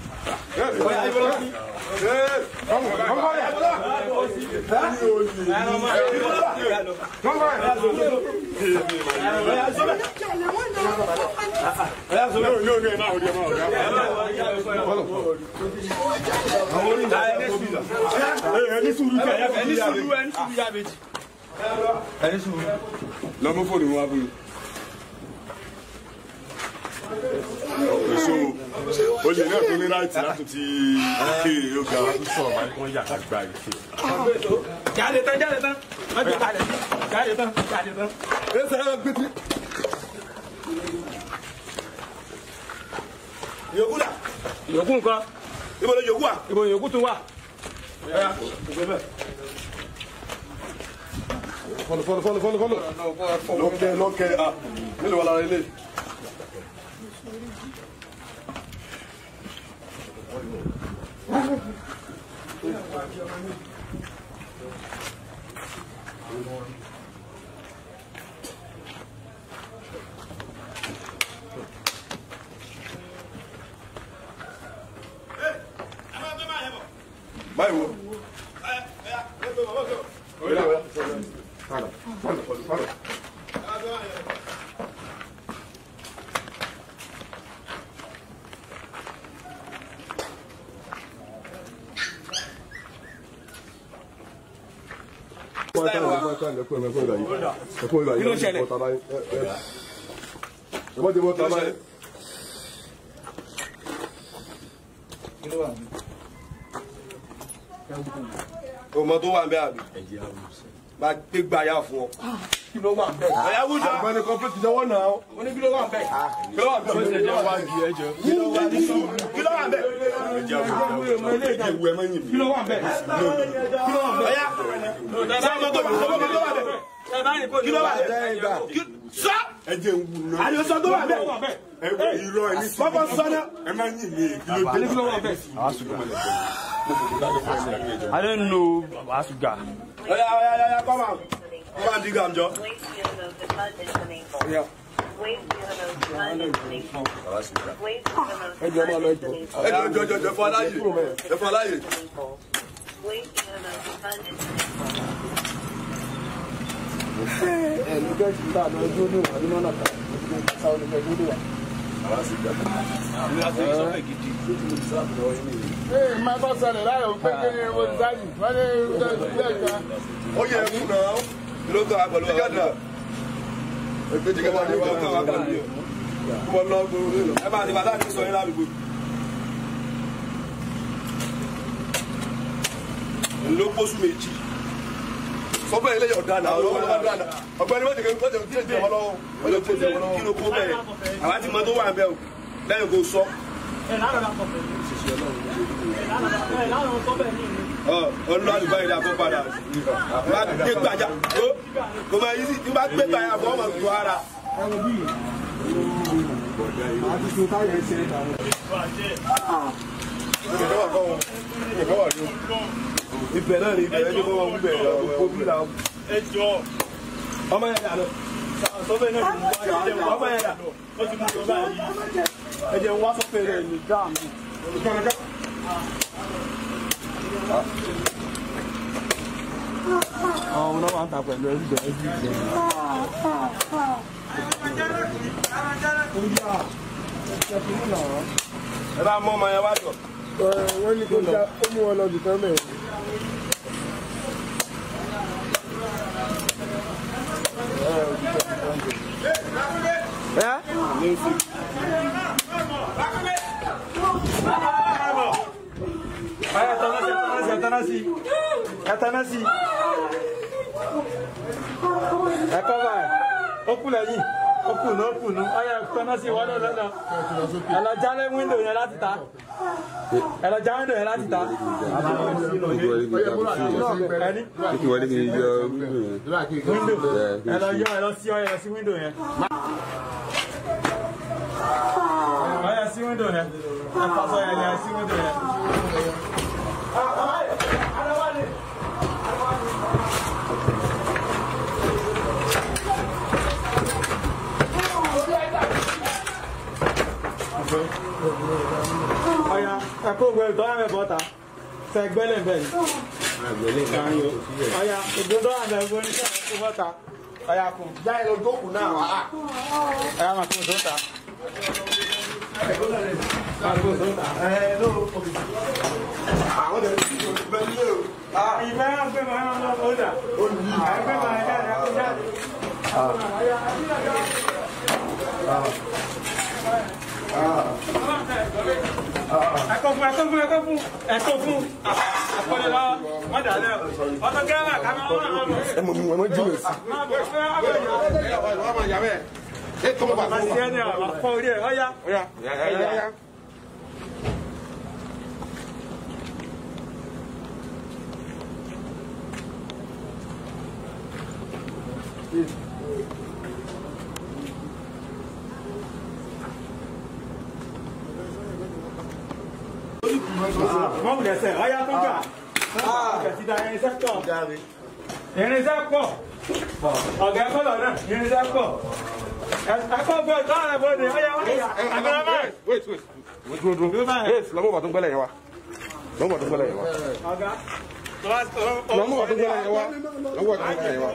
ẹni sùúrù ẹni sùúrù ẹni sùúrù yá méjì ẹni sùúrù lọmọ fóònù wọn abúlé. èso olè náà tó ní láti láti ti ké yoga. sọ̀rọ̀ máa ń kọ́ yàrá gba ìké. jáde tán jáde tán jáde tán jáde tán jáde tán. ẹ sẹ́yìn gbẹ́tì. yòókù dà. yòókù nǹkan. ibo ló yòókù wa. ibo yòókù tún wà. fọlọ fọlọ fọlọ fọlọ fọlọ. lọkẹ lọkẹ a nílò wà lára ilé. báyìí wo. Kí ló ṣẹlẹ̀? ẹ bọ́ ti bọ́ tàbá yẹn. ọmọ tó wà ń bẹ àbí máa gbé gbàyà fún ọ. kí ló wà bẹ́ẹ̀. ọ̀yá wújà. àgbẹ̀ni kọ́pẹ́tì jẹ́wọ́ náà. mo ní kí ló wà bẹ́ẹ̀. kí ló wà ń bẹ. kí ló wà ń bẹ. kí ló wà ń bẹ. kí ló wà bẹ́ẹ̀. kí ló wà bẹ́ẹ̀. ọ̀yá sọ ọmọ tó sọ ọmọ tó wà bẹ. kí ló wà bẹ. sọ. ẹ jẹ́ ń wù náà. àlè sọ tó wà bẹ. ẹ wọ irọ́ ẹ ní sí. bọ́bọ́ sọ náà. ẹ máa ń yìn mí kí ló dé. kí ló wà bẹ́ẹ̀. I don't know Asuga. ọ̀yá ọ̀yá ọ̀yá kọ́ máa. kọ́ máa di gàmjọ. ẹ jẹ́ máa lọ ẹjọ́. ẹ jọ jọ jọ jọ fún aláyè jọ fún aláyè. ẹ̀ẹ́dì gẹ̀ẹ́sì tá a lọ ẹjọ́ ní ìwà nínú ọ̀nà kan sáwọn ọ̀nà ẹjọ́ ní ìwà. ee máa bá ṣẹlẹ̀ láyọ̀ pé kí ni mo ti sáyì wọ́n ní ilé ìka. ó yẹ ẹ kú náà. kí ló kọ́ àgbàlú wa náà. ẹgbẹ́ jẹ́ wá ní kí ló kọ́ àgbàlú yẹn. wọ́n lọ gbòòrò lọ. ẹ máa ní bàtà ní sọ yín ládùúgbò. ló pósù méjì. sọ́fẹ́ ilé yọ̀ dáná ọgbẹ́ni wọ́n ti kẹ́ wọ́n ti tẹ̀ wọ́n lọ́wọ́ wọ́n ti tẹ̀ wọ́n lọ́wọ́. kí ló kó bẹ́ẹ̀ àwa ti mọ tó wà ń bẹ́ o lẹ́yìn kó sọ. ọlọ́run àdúgbò yìí dàgbọ́ padà má gbé gbajà ó kò máa yí sí tí má gbé gbajà fún ọmọ tó ara. ibẹ̀ náà ni ibẹ̀ ẹni kọ́ wọn wúbẹ̀ gbogbo bí la. ẹ jọ ọmọ yẹn dà lọ. sọfẹ náà ti mú wáyà ẹ jẹ wá ọmọ yẹn dà. ó ti mú ìjọba yìí ẹ jẹ́ wá sọ́fẹ̀ rẹ̀ ní gáàmù. àwọn náà máa ń ta pẹ̀lú ẹrú bẹ̀rẹ̀ bí ìgbẹ́. ẹ bá mọ ọmọ yẹn wá jọ. wọ́n ní kó já ó mú wọn lọ dùkọ́ mẹ́rin. Vaya, Atanasi, Atanasi, Atanasi. Ẹ kọ́ báyìí, ó kú lẹ́yìn, ó kù nù, ó kù nù. Ọyá Atanasi wọ́n lọ lọ́nà. Ẹ lọ jálẹ̀ wíńdò yẹn láti ta. Ẹ lọ já wíńdò yẹn láti ta. Ẹni Kí wọlé kí n yọ wíńdò. Ẹ lọ yọ ẹ lọ sí ọyẹ sí wíńdò yẹn. Ọyẹ sí wíńdò yẹn. Ẹ fàṣọ yẹn yẹn sí wíńdò yẹn. Ọya, ẹ̀kọ́ ògbẹ́ ìtọ́ àmẹ́ bọ́ta. Ṣẹ gbẹ́lẹ̀ bẹ́ẹ̀ ni. Ọya, ìgbódọ́ àmẹ́ ìgbó ní sẹ́yìn kó bọ́ta. Ọya kùn. Já ẹ lọ jókòó náà wá. Ọya máa kún sóta. Máa kún sóta. Ẹ ló àwọn ọ̀dẹ̀ tí kò bẹ ní èrò. ìfẹ́ náà gbé máa ń lọ ọjà. Ẹgbẹ́ máa jáde, ẹgbẹ́ jáde. Ẹ̀kọ́ fún ẹ̀kọ́ fún ẹ̀kọ́ fún ẹ̀kọ́ fún ẹ̀kọ́lẹ̀ lọ wọ́n dà lẹ́ ọ̀tọ̀ gẹ́gẹ́ kàmẹ́ wọn náà lọ. ẹ mọ̀ mi wọ́n mọ̀ jùlọ sí. Máa bọ̀ fẹ́ abẹ́yẹ. Màá ṣe ẹni àwọn afọ orí ẹ̀ ọ̀yá. Mọ̀ wùlẹ̀ sẹ̀ ọ̀yá tó gbà. Ìgbà irinṣẹ́ pọ̀. Irinṣẹ́ pọ̀. Ọ̀gá ẹ̀kọ́ lọ náà irinṣẹ́ pọ̀. Ẹ̀kọ́ gbọ́ ìtọ́ àrẹ bọ́dé ọ̀yá wáyà. Àgbẹ̀rẹ̀ báyìí. wait wait wait dúró dúró yes lọ́mọ bàtún gbẹ́lẹ̀ yẹn wa lọ́mọ bàtún gbẹ́lẹ̀ yẹn wa Ọ̀gá. lọ́mọ bàtún gbẹ́lẹ̀ yẹn wa lọ́mọ bàtún gbẹ́lẹ̀ yẹn wa.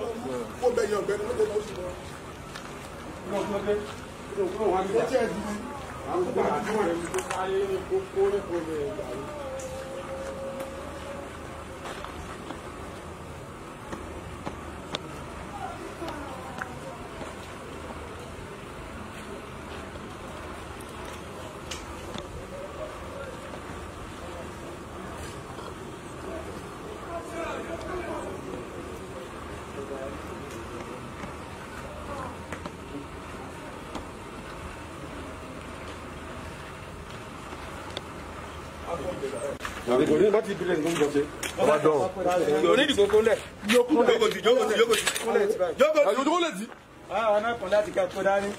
kò ní bá ti bilẹ̀ nǹkan bọ̀ ṣe. ọba dán. onídìgbò kó lẹ̀. jókòó ti jókòó ti jókòó ti. jókòó ti jókòó lẹ̀ ti. Àwọn náà kàn láti kẹ́kọ̀ọ́ dání.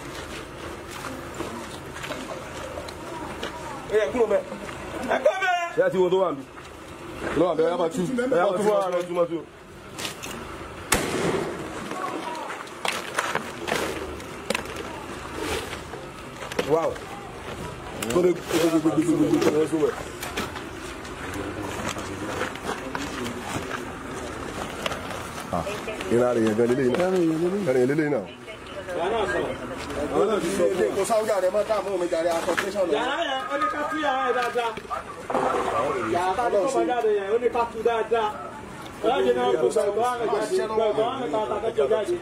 ẹ yẹ kúrò bẹ́ẹ̀. Ẹ̀kọ́ bẹ́ẹ̀. ṣé ẹ ti wo tó wà níbí. lọ́wọ́ àbẹ̀ ẹ máa tú. ẹ máa tú fún ara rẹ tú máa tú. wow. tó lè gbogbogbogbogbò ẹ sọ wẹ̀. ìlànà èèyàn gan lélẹ́yìn náà. ìlànà èèyàn lélẹ́yìn náà. kò sáwùjà rẹ mọ́ táàmù mi jàre aṣọ tẹsán lọ. Yàrá yẹn ó ní ká tú yàrá yẹn dáadáa. Yàrá tá a ní kọ́ jáde yẹn ó ní ká tú dáadáa. Ọlọ́jì náà kò sọ ìgbọ́ àmì jáde. Ìgbọ́ àmì kan tá a fẹ́ jọ jáde.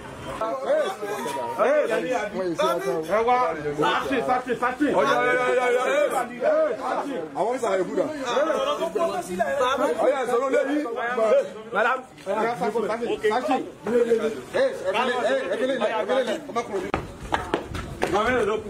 ẹ wá sáàtì sáàtì sáàtì. ọjà ọjà ọjà ọjà. àwọn ìsàlẹ̀ yòókù dà. ọjà ìsọ̀rọ̀ lẹ́yìn. madam. sáàtì sáàtì. ẹ ẹ ẹkẹlẹ ilẹ ẹkẹlẹ ilẹ ọmọkùnrin. Àwọn mẹ́rin ló kù.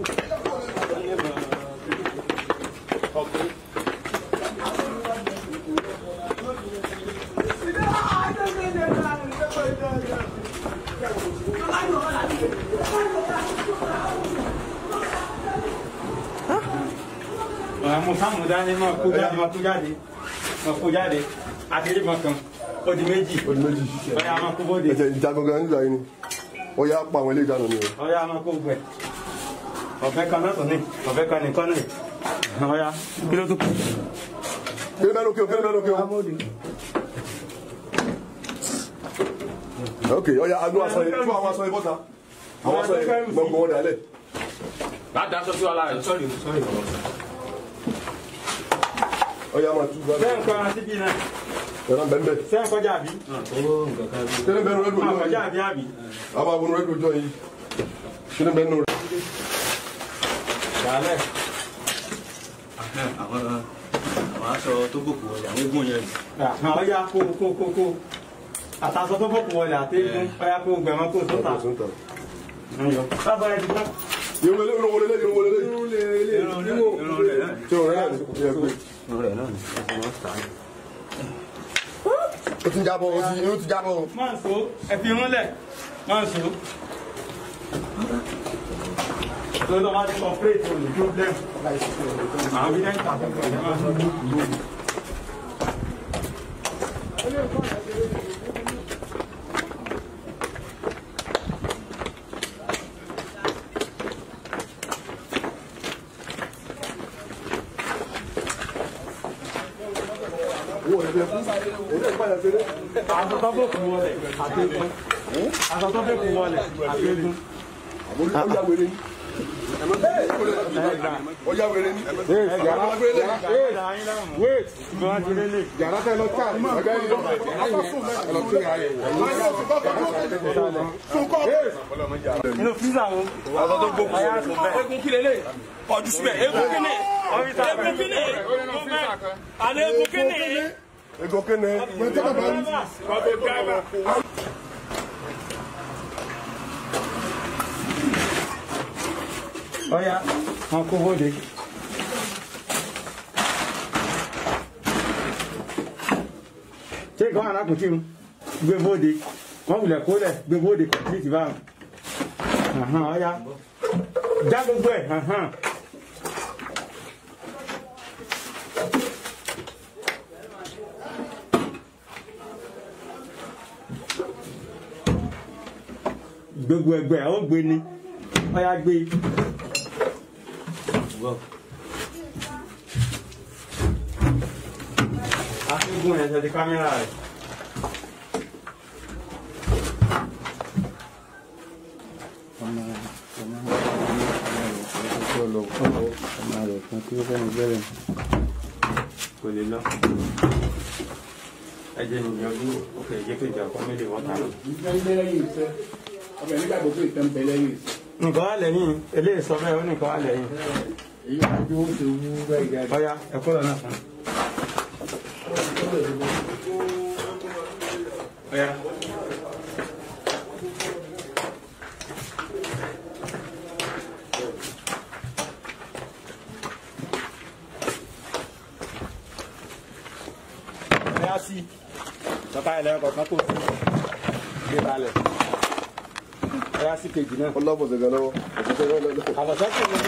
mo sáàmù dání máa kó jáde máa kó jáde máa kó jáde àti ìbọn kan ó di méjì ó di méjì ọ̀yà máa kó bóde ẹ̀jẹ̀ ìjà gangan nígbà yìí ni ó yá pa àwọn ilé ìdáná ni o. ọ̀yà máa kó gbẹ ọ̀fẹ́ kan náà tó ní ọ̀fẹ́ kan nìkan náà ọ̀yà kí ló tó kù. kí ló bẹ́ẹ̀ lókè o kí ló bẹ́ẹ̀ lókè o. ok ọ̀yà agbó aṣọ yìí tú àwọn aṣọ yìí bọ́ta àwọn aṣọ yìí gbọ̀ngbọ̀n wọn dàlẹ̀. láti aṣọ sí wàhálà rẹ sọrí sọrí. ọ̀yà máa tú bá sẹ́yìn kan àti bí náà ẹ̀rọ bẹ́ẹ̀ bẹ́ẹ̀. sẹ́yìn kọjá àbí. kí ló bẹ́ẹ̀ nù rẹ́dùn máa ọjọ́ kọjá yìí àbí àbí. àwọn àwọn rẹ́dùn ọjọ́ yìí kí ló bẹ́ẹ̀ nù rẹ́. Dàlẹ́. àwọn àwọn aṣọ tó bòkù wọlé àwọn eégún yẹn ọ̀yà kó kó kó kó àtàṣọ tó bọ̀kù wọlé àtẹ́gùn ọ̀yà kó gbẹ̀mọ́ kó tó tà. Bábọ̀ ẹ̀ ti tán. irun wọlé irun wọlé irun wọlé irun rẹ̀ irun rẹ̀ náà tí o rẹ̀ náà ní kò yẹ pé. irun rẹ̀ náà ni ẹ̀sìn wọn tà á. o ti jábọ̀ o ti o ti jábọ̀ o. Máa so ẹ̀fì múlẹ̀ máa so. Lọ́dọ̀ máa ti kọ̀pẹ́rẹ́tì òní problem. Àwọn bí náà ń tà fún ọ̀dọ́ máa so. Aṣọ tó bòkù wọlé àtẹ́gùn. Aṣọ tó bòkù wọlé àtẹ́gùn. ọjà wèrè ni. ọjà wèrè ni. Yàrá wait ìgbà ti lélẹ̀. yàrá tẹ lọ ká ọgá yìí lọ lọ sí ìhà yẹn. Inú fíìsà wo? aṣọ tó gbókùn Ayá sùn bẹ́ẹ̀. egun kí lélẹ̀ ọdún síbẹ̀ egun kíni egun kíni àlẹ́ egun kíni. ego kene. Ọya, wọn kó bóde. Ṣé ìkan alákùntì mu? Gbé bóde. Wọ́n wulẹ̀ kólẹ̀ gbé bóde kọ̀m̀pìtì báwọn. Àhán, Ọya, já gbogbo ẹ̀. àhán. Gbogbo ẹgbẹ́ ó gbé ni. Ọya gbé. Aṣígun ẹ̀ ṣe di kámẹ́rà rẹ̀. Kò lè lọ. Ẹ jẹ́ ìyànjú òkè jẹ́ kí ìjà kan méjì wọ́n ta lọ. ọbẹ̀ nígbàgbọ́ pé ìtàn bẹ lẹ́yìn. Nǹkan wà lẹ́yìn, eléyìí sọ bẹ́ẹ̀ ó nìkan wà lẹ́yìn. èyí wà bí wọ́n ti wú bẹ́ẹ̀ gẹ́gẹ́. Ọya, ẹ̀kọ́ lọ náà fún. Ọya. Ọya sí. Bàbá ilẹ̀ ọkọ̀ kan kò sí. Gbé balẹ̀. Ọya sí kejì náà. ọlọ́bọ̀ ṣẹ̀gẹ̀ lọ́wọ́. Àbọ̀sẹ́ kò ní.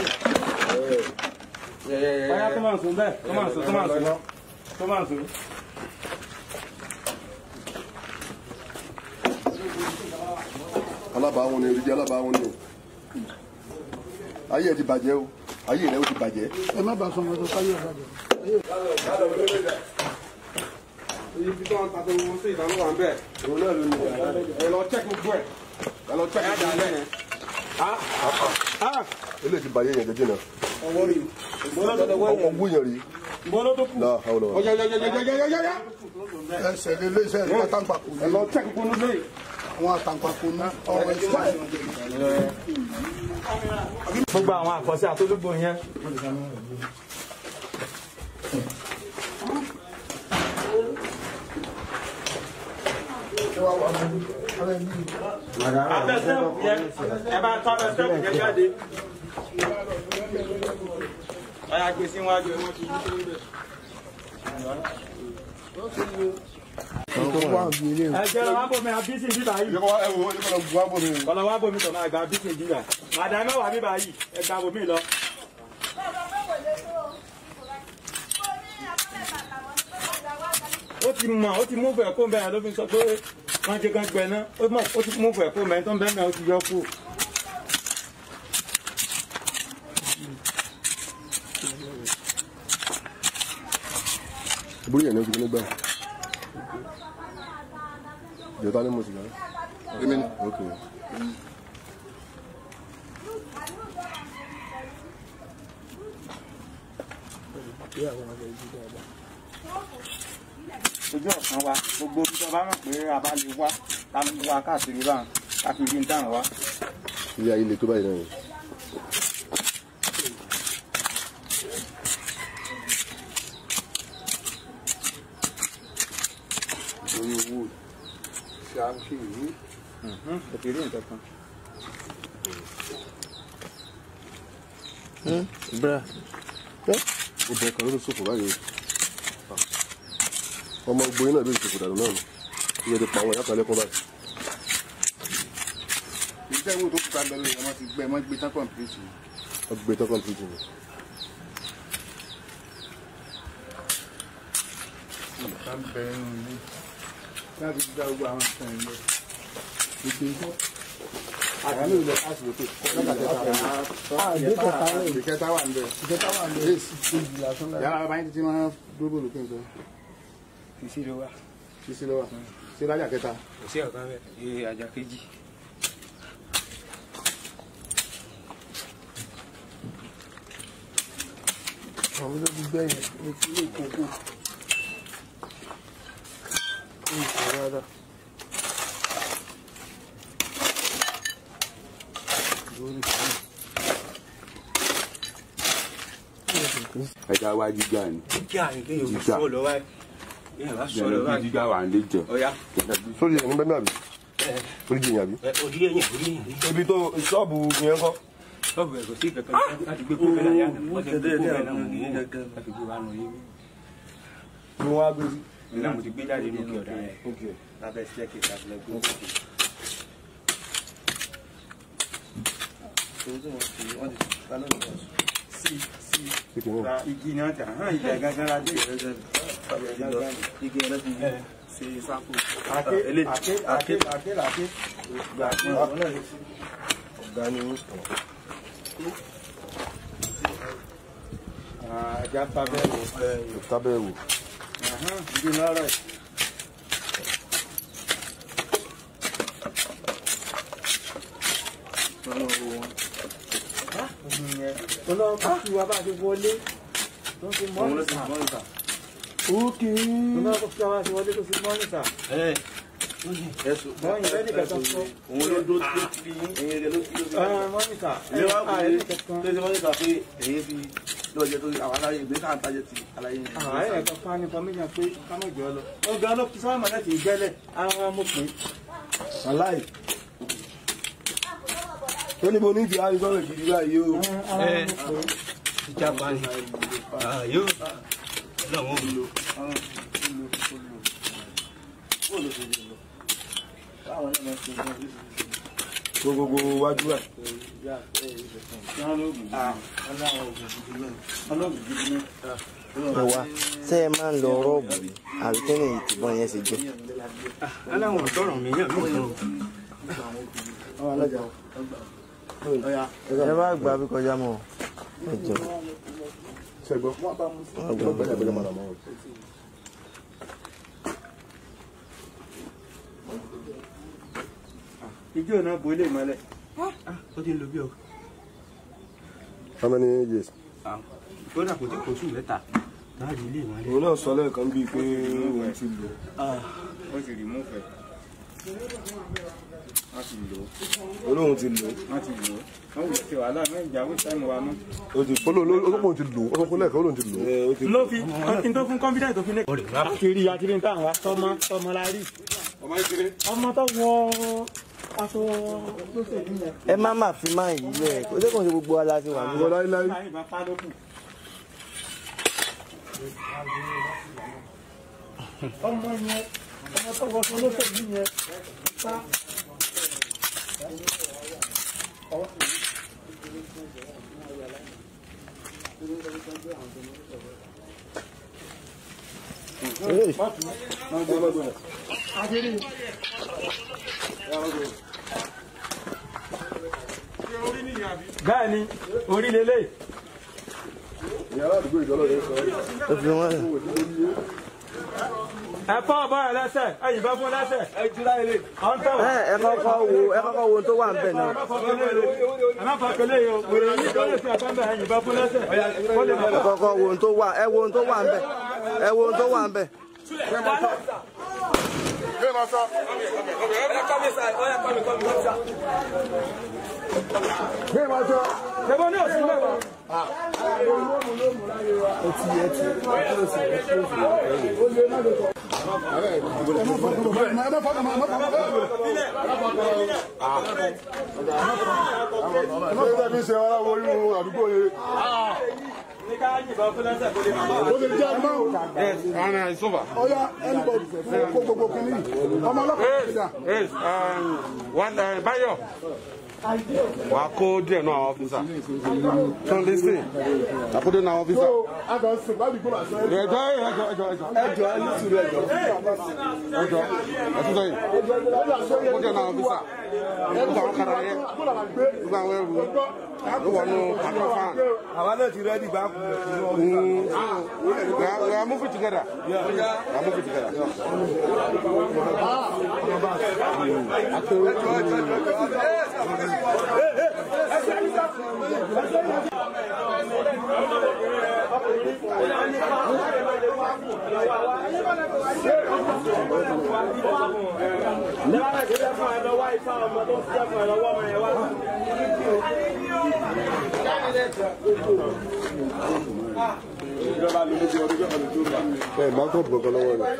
Ọya tó máa sùn bẹ́ẹ̀, tó máa sùn, tó máa sùn lọ. Tó máa sùn. alábàáwọn ni èrìjẹ alábàáwọn ni o. ayé ẹ ti bàjẹ́ o ayé rẹ ó ti bàjẹ́. ẹ má bàa sọ ọmọ tó káyọ̀ bàjẹ́. ibi tó ń ta tó ń sí ìdáná wà ń bẹ̀. òun náà ló ní ẹ lọ check gbogbo ẹ̀ ẹ lọ check gbogbo ẹ̀. ilé ti bàjẹ́ yẹn jẹjẹ náà. Ọwọ́ rí. ọkọ̀ wú yẹn rí. Bọ́lá tó kù. náà àwọn ọ̀rọ̀. ọjà ọjà ọjà ọjà ọjà ọjà. ẹsẹ̀ lé léṣẹ́ ní àtàǹpàkò ẹ lọ check gbogbo ní. àwọn àtàǹpàkò ní ọ̀rọ̀ ìṣẹ́ Gbogbo àwọn àkọsí àtolúgbò yẹn. Abẹ́sẹ̀pù yẹn, ẹ bá tọ́ abẹ́sẹ̀pù yẹn jáde. Ọya gbé sí wájú ẹ wọ́n ti yí sórí bẹ̀. Ẹ jẹ́ lọ wá bòmí abísí bíbá yìí. Kọ́lọ́ wá bòmí tọ̀ máa gba abísí bíbá. Màdà mẹ́wàá bíbá yìí, ẹ gba bòmí lọ. ti mọ̀ ó ti mú fẹ̀ kó bẹ́ẹ̀ ló fi sọ pé wọ́n ti kan gbẹ náà ó mọ̀ ó ti mú fẹ̀ kó bẹ́ẹ̀ tó ń bẹ́ẹ̀ náà ó ti yọ kú. ìbúrú yẹn ní ojú nígbà ìjọba ní mo sì gbà. èmi ni. ok ojú ọ̀sán wa gbogbo ibi tó bá mọ̀ pé a bá lè wá ká lè wá káàkiri báwọn ká fi rí ní táwọn wá. ilé ayé le tó báyìí náà ni. orí owó ṣe à ń ṣe ìwé. kò fi rí nǹkan kan. bra obìnrin kan ló ló ṣòfò báyìí ọmọ gboyin náà ló lè ṣòfò dànù náà ni ìyẹn ti pa àwọn ìyá kan lẹ́kọ̀ọ́ báyìí. iṣẹ́ ìwé tó kúta bẹ̀rẹ̀ yẹn wọ́n ti gbẹ wọ́n gbé tán kọ̀ǹpìlìtì. wọ́n gbé tán kọ́ńtìrìtì ni. ìta ń bẹ nínú ilé láti gba gbogbo àwọn nǹkan ẹ̀ lọ. gbogbo ikọ́. àgbà mi ò lọ káàsì lókè ìkẹta wà ń bẹ. ìkẹta wà ń bẹ. yàrá bàbá yín ti máa dúró lókè nǹkan. kìsì ló wà. sísí lọ́wọ́ sí lájà kẹta. kò sí ọ̀kan bẹ́ẹ̀ iye àjà kejì. àwọn olóògbé gbẹ̀yìn ní ilé ìkókó. ní ìṣòro rárá. lórí ìṣòro. ẹja wá jíjà ni jíjà ni kéèyàn fi Jíjà. sọ lọ báyìí. kéèyàn bá sọ lọ jẹ̀rọ bí báyìí. jíjà wà ń lé jẹ. ọ̀ya sórí ẹ̀ ní bẹ́ẹ̀ àbí orí jìyàn àbí. òdì ẹ̀yìn òdì ẹ̀yìn. ibi tó ṣọ́ọ̀bù yẹn kọ́. sọ́ọ̀bù ẹ̀ kò sí kankan láti gbé kó bẹ́ẹ̀ láyà náà wọ́n ti gbé kó bẹ́ẹ̀ náà wọ́n ní láti gbé wa nù yín. ni wọ́n á gbé sí. nígbà mo ti gbé jáde ní òkè ọ̀dà yẹn lábẹ́ sílẹ̀kì láti lọ gbé òkè. ra igi náà tà hàn ìjà gángan la dé igi náà ti ṣe sáko. àké àké àké àké làké gbà pé ọ̀nà náà lè ṣe. ọ̀gá ni ajá tábẹ́ wò. tábẹ́ wò. ìdí náà rẹ̀. Ọlọ́run bá fi wá bá ti wọlé tó fi mọ́nìtà. Ókè. Ọlọ́run bá fi wá bá ti wọlé tó fi mọ́nìtà. Bọ́yìn lẹ́nì kẹta sọ. òun ló dó tó ti ẹyin rẹ ló ti ló ti. Mọ́nìtà. ilé wa kò Ààrẹ ní ní kankan. tó ṣe mọ́nìkà pé èyí fi lọ́jọ́ tó àwọn aláyé ìgbé káà ń tajẹ ti aláyé yẹn. Ààrẹ yẹn kan fún information pé ká mọ̀ jọ lọ. Wọ́n gan ló fi sáwọn láti ìgbẹ́lẹ̀ àwọn amópin. aláì. ó ní mo ní ìdí àrígbọ́n gidi báyìí o. Ìjàpá ni. Yóò. Lọ́wọ́ mi lò. tó gbogbo wájú ẹ̀. ẹwà ṣé ẹ máa ń lọ rọ́ọ̀bù rí àbí kí ni ìtìbọn yẹn ṣe jẹ́. Aláwọ̀ ọ̀dọ́rọ̀ mi yàn mí kan. ẹ bá gbà bí kọjá mọ́ ẹ jọ. ṣẹgbọ́n wọ́n gbọ́ bẹ́ẹ̀ bẹ́ẹ̀ mọ̀nà mọ́. Ijó náà bo ilé ìmọ̀lẹ̀. Ó ti ń lo bí o. how many years. Kódà kò tí kò sùn mẹ́ta. Láàrin ilé ìmọ̀lẹ̀. òun náà sọ lẹ́ẹ̀kan bíi pé òun ti lò. Wọ́n ti rí múfẹ̀. Wọ́n ti lò ó. olóhùn ti lò. Wọ́n ti lò ó. Wọ́n wù sí wàhálà náà ìjà wí sáìmù wa mọ́. ó ti olóhùn ti lò ó sọ fún lẹ́ẹ̀kan olóhùn ti lò. Ló fi kí n tó fún confidence tó fi lé. Kiri akiri táwọn wa tọmọ tọmọ la rí. ọmọ ìṣeré. Ọmọ tó wọ aṣọ lóṣèlú yẹn. ẹ má má fi máa yí lẹ kó jẹ́ kó ṣe gbogbo ala ti wà níbẹ̀. láíláí. Láyé bá pa lókun. Ọmọ yẹn ọmọ tó wọ aṣọ lóṣèlú yẹn pa. Hey. bẹ́ẹ̀ ni orí lélẹ̀ ìyàrá àdúgbò ìdọ́lọ́ rẹ̀ sọ. ẹ fi wọn lẹ. ẹ fọ́ ọ̀bọ rẹ̀ lẹ́sẹ̀ ẹ yìnbọn fún lẹ́sẹ̀ ẹ jùlá ilé ọ̀n tẹ̀ ẹ ẹ kọ́kọ́ wo ẹ kọ́kọ́ wo ohun tó wà ń bẹ̀ náà. ẹ má fọ kele yìí o wèrè yìí tó lè fi ẹ̀fọ́ ń bẹ̀ ẹ yìnbọn fún lẹ́sẹ̀ ó lè ẹ kọ́kọ́ wo ohun tó wà ẹ wo ohun tó wà ń bẹ̀ ẹ wo ohun tó wà ń bẹ̀. ṣẹ́bọ́n ní òsì mẹ́wàá. Ẹgbẹ́ mi ṣe ara wo inú àdúgbò yẹn. ní ká yìnbọn fún lẹ́sẹ̀ kó lè máa bá Ó lè jẹ́ ẹgbẹ́ o. Ana ìsọfà. Ọya ẹnìbọ̀dì kó gbogbo kìíní yìí. Ọmọ ọlọ́pàá ti dà. Báyọ̀ wà á kó díẹ̀ náà àwọn ọ́fíìsà. Tó ń lísìn. Àkójọ náà àwọn ọ́fíìsà. So, a kàn sùn ládùúgbò àṣẹ. Ẹjọ́ ẹjọ́ ẹjọ́ ẹjọ́. ẹjọ ẹ ní sùúrù ẹjọ. Ẹjọ́ ẹtúntọ́ yìí. Ó díẹ̀ náà àwọn ọ́fíìsà. Gbogbo àwọn kàrà yẹn. Gbogbo àwọn ẹrù. Ló wọnú pàtó fan. àwa náà ti rẹ́ẹ̀dì bá kú. Mm. We are, we are moving together. Yeah. We are moving together. Ẹ máa kọ́ gbọ̀ngàn lọ́wọ́ rẹ̀.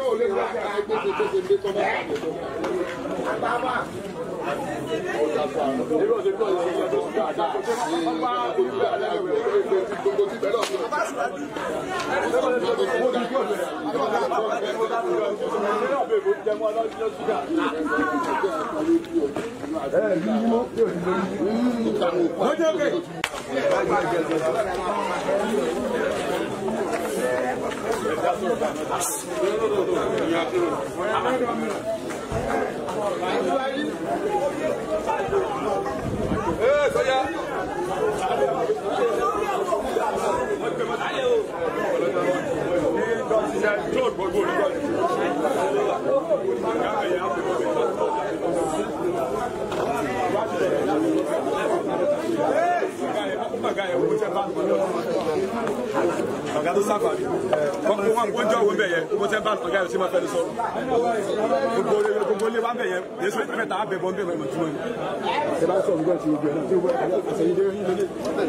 ọ̀gá tó sáfà ní wọ́n jọ òun bẹ̀ yẹn owó tẹ́ bá ọ̀gá yóò ṣe máa fẹ́ni sọ̀rọ̀ gbogbo ilé gbogbo ilé wa bẹ̀ yẹn yéṣu mẹ́ta á bẹ̀ bọ́ ń bẹ̀ mọ̀ túmọ̀ ní. Ṣé bá sọ̀rọ̀ nígbà tí o gbé náà tí o gbé àṣẹyìn dé yín lélẹ̀?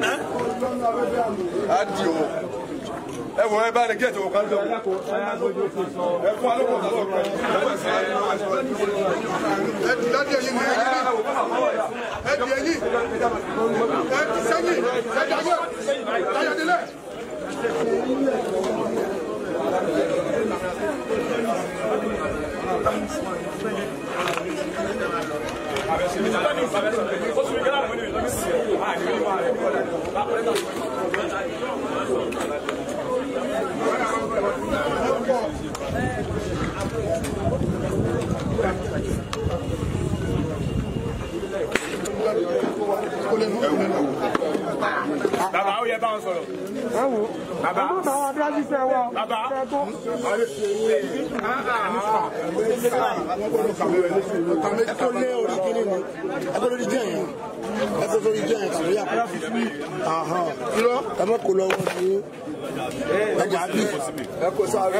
á di o ẹ wọ ẹ bá ní gẹ̀ẹ́tì òkú kan jọ ẹ fún alókò tó lọ́kọ̀ Ẹ di láti ẹyin ní ẹyin ní. Ẹ di ẹyin. Ẹ di sẹ́yìn. Ẹ di ayé. Táyọ̀délẹ̀. bàbá ó yẹ báwọn sọ̀rọ̀. bàbá bàbá Ẹ kó lé orí kìíní ni. Ẹ kó lórí jẹ́ yẹn. Ẹ kó lórí jẹ́ yẹn kàwé yàtọ̀. Irọ́ ẹ má kó lọ́wọ́ sí ẹ jà bí. Ẹ kó sáré.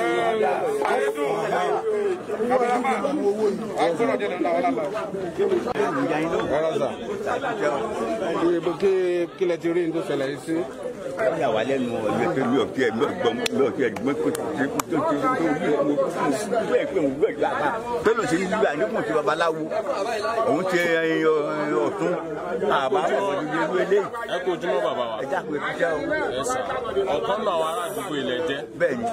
kí lẹ ti rí ní tó ṣẹlẹ̀ yìí sí. wọ́n yà wá lẹ́nu ọ̀yẹ́ pé mi ò kí ẹ̀ mi ò gbọ́ mi ò kí ẹ̀ gbọ́ pé tó ti tó ti tó yí mo bẹ́ẹ̀ pé mo gbọ́ ìgbà kan pé ló ṣe ní bíbá nípò tí babaláwo òun ti tún àbá wọn ìdílé ìlú eléyìí. ẹ kó ojúmọ́ bàbá wa. ẹ dákun ètò iṣẹ́ o. ẹ sà ọ̀kan náà àwọn ará àdúgbò ilẹ̀ jẹ́. bẹ́ẹ̀ni.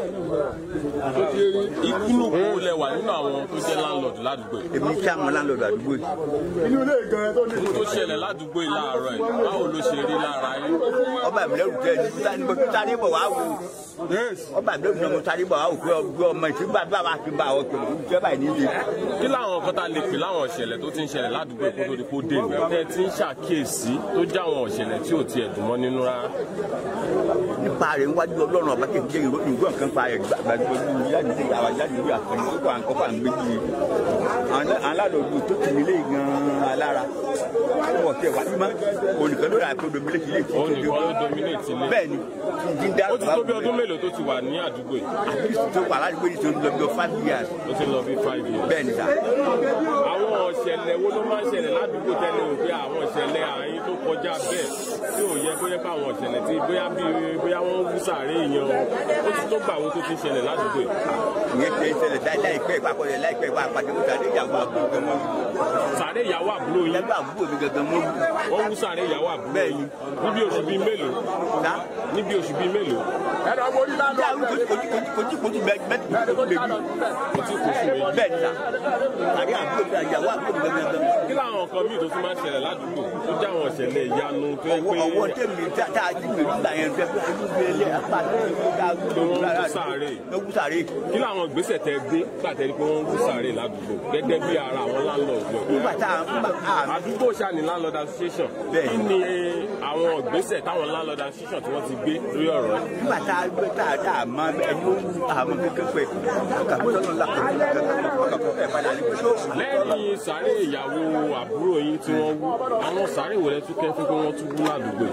ìkúlù kó lẹ wà nínú àwọn tó jẹ́ láńlọ́ọ̀dù ládùúgbò yìí. èmi kí àwọn láńlọ́ọ̀dù àdúgbò yìí. inú ilé ìgan tó ní. tó ṣẹlẹ̀ ládùúgbò yìí láàárọ̀ yìí báwo ló ṣe rí lára yín. ọba mi lẹ́rù tẹ́ ẹni mo sáré bọ̀ wá wò ọba mi lẹ́rù mo sáré bọ̀ wá wò pé ọmọ ìṣègbà bá wa fi bá àwọn pẹ̀lú ìjẹ́ báyìí níbi. kí láwọn nǹkan tá a lè pè láwọn ìṣẹ̀lẹ̀ tó ti ń ṣẹlẹ̀ ládùúgbò kó tó di kó dé ìlú tẹ́ ẹ ti ń ṣàkíyèsí tó jẹ́ àwọn ìṣẹ̀lẹ̀ tí ò tiẹ̀ dùn mọ́ nínú rárá. nípa rẹ̀ níwájú ọlọ́run ọba kékeré ìròyìn ìgbọ́ nǹkan pa àgbàdo jáde sí àwọn jáde lórí àkànní tó kọ́ àǹkọ́ fà ń gbéjì alálòdù tó ti nílé gan-an alára wọ́n tẹ̀ wá mímọ́ olùkọ́ lórí àpò dominate ilé tí ó nìkan ló dominate ilé. bẹ́ẹ̀ ni dídá ó ti tó bí ọdún mélòó tó ti wà ní àdúgbò yìí. àdúgbò tó wà ládùúgbò yìí tó ń lọ bí five years. ó ti lọ bí five years. bẹ́ẹ̀ ni sà. àwọn ìṣẹ̀lẹ̀ wo ló máa ń ṣẹlẹ̀ ládùúgbò tẹ́lẹ̀ wò pé àwọn ìṣẹ̀lẹ̀ àárín tó kọjá bẹ́ẹ̀ tí ò yẹ kó yẹ pé àwọn ìṣẹ̀lẹ̀ tí bóyá bí bóyá wọ́n wú sàárè èèyàn ó ti tó gbà wo tó ti ṣẹlẹ̀ ládùúgbò yìí. ìyẹn ti ṣẹlẹ̀ láìpẹ́ ìpàkọ́lẹ̀ láìpẹ́ ìpàkọ́lẹ̀ sàárè ìyàwó àbúrò gan mọ́. sàárè ìyàwó àbúrò yín. ìyàwó àbúrò mi gangan mọ́. wọ́n wú sàárè ìyàwó àbúrò yín níbi oṣù bíi mélòó. níbi oṣù bíi mélòó. ẹ̀rọ mo rí lánàá. kojú kojú mẹ́tì kojú méjì. kojú kojú méjì. bẹ́ẹ̀ ni sà. sàárè àbúrò mi ìyàwó àbúrò mi gangan. kí làwọn nǹkan míì tó tún máa ń ṣẹlẹ̀ ládùúgbò tó jẹ́ àwọn ìṣẹ̀lẹ̀ ìyanu tó yẹ pé. ọwọ́ tẹ̀mí tá a ti gbèrú gbà yẹn fẹ́ fẹ́ fẹ́ ilé apá tó wọ́n wú sàárè. tó wú sàárè. kí làwọn ìgbésẹ̀ tẹ gbé gbàtẹ́ ni pé wọ́n wú sàárè ládùúgbò gẹ́gẹ́ bí ara àwọn landlord lọ. nígbà tá a àdúgbò ṣàní landlord association kí ni àwọn ìgbésẹ̀ táwọn landlord association tí wọ́n ti gbé lórí ọ̀rọ̀ yìí. nígbà tá a gbé tá a dá a máa ẹni ó wú àmọ́ kékeré pẹ̀ kàkó lọ́nà làkàtúntà lẹ́yìn sàárè ìyàwó àbúrò yín tí wọ́n wú àwọn sàárè wọlé tún kẹ́ fún pé wọ́n tún wú ládùúgbò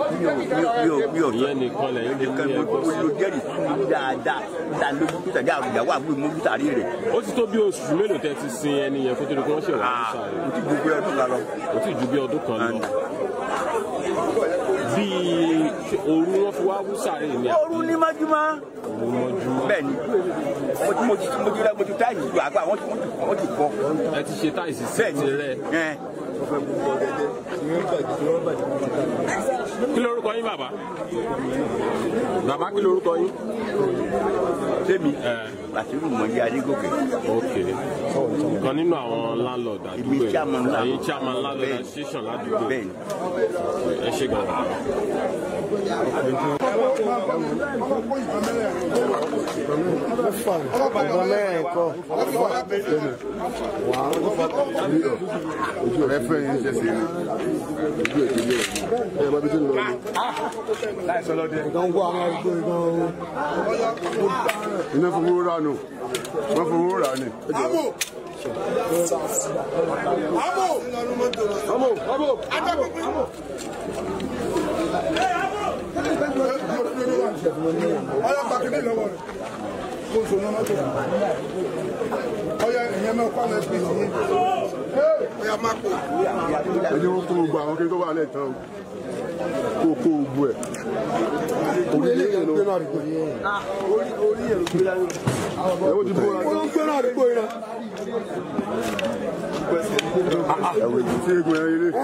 yìí. ìyẹn nìkan lẹ́yìn ló ní ẹgbẹ́ sí. ló jẹ́rìí fún dáadáa dáa lójú tó tàbí ìyàwó àbúrò mú wú sàárè rẹ̀. ó ti tó bí oṣù mélòó tẹ́ ti sin ẹni yẹn kó tó di pé wọ́n ṣe wà ní sàárè. kò tí ju bí ọdún kan lọ. kò tí ju bí ọdún kan lọ. bíi òru wọn fi wá wú sàárè ní àbí. òru ní mọ́júmọ́. òru mọ́júmọ́. bẹ́ẹ̀ni mo ti mo ti mo ti mo ti táyì ju àgbà wọ́n ti wọ́n ti kọ́. ẹ ti ṣe táyì sí sí ti rẹ. kí lorúkọ yín bàbá bàbá kí lorúkọ yín. sẹ́mi bàtírù mọ̀lẹ́ adégòkè. ok kan nínú àwọn landlord àdúgbò yìí ẹ̀yin chairman landlord association ládùúgbò bẹ́ẹ̀ni ẹ ṣe gan. ọba mẹ́rin kọ́ ojú rẹ fẹ́ yín ṣe sí ojú èdè ilé ẹ ẹ bá bí tí ń lọ ni. nǹkan wọ àwọn arúgbó ìgbọ́n o. iná fowó rà nù wọ́n fowó rà ni. Amo! Amo! Amo! Amo! Amo! Ọya gbàgede lọ́wọ́ rẹ̀. Mo sọ náà mọ́tò. Ọya ìyẹn máa kọ́ àwọn ẹbí yìí. Ọya máa kó. ẹni wọn kó gbogbo àwọn kékeré tó wà lẹ́ẹ̀tàn o kó kó gbogbo ẹ̀. orí ilé yẹn ló gbé náà àdúgbò yìí. orí orí yẹn ló gbé náà. ẹ̀wọ́n ti bóra. ó ló ń gbé náà àdúgbò yìí náà. ẹ̀wọ̀n ti fi egun ẹ̀yìn ilé.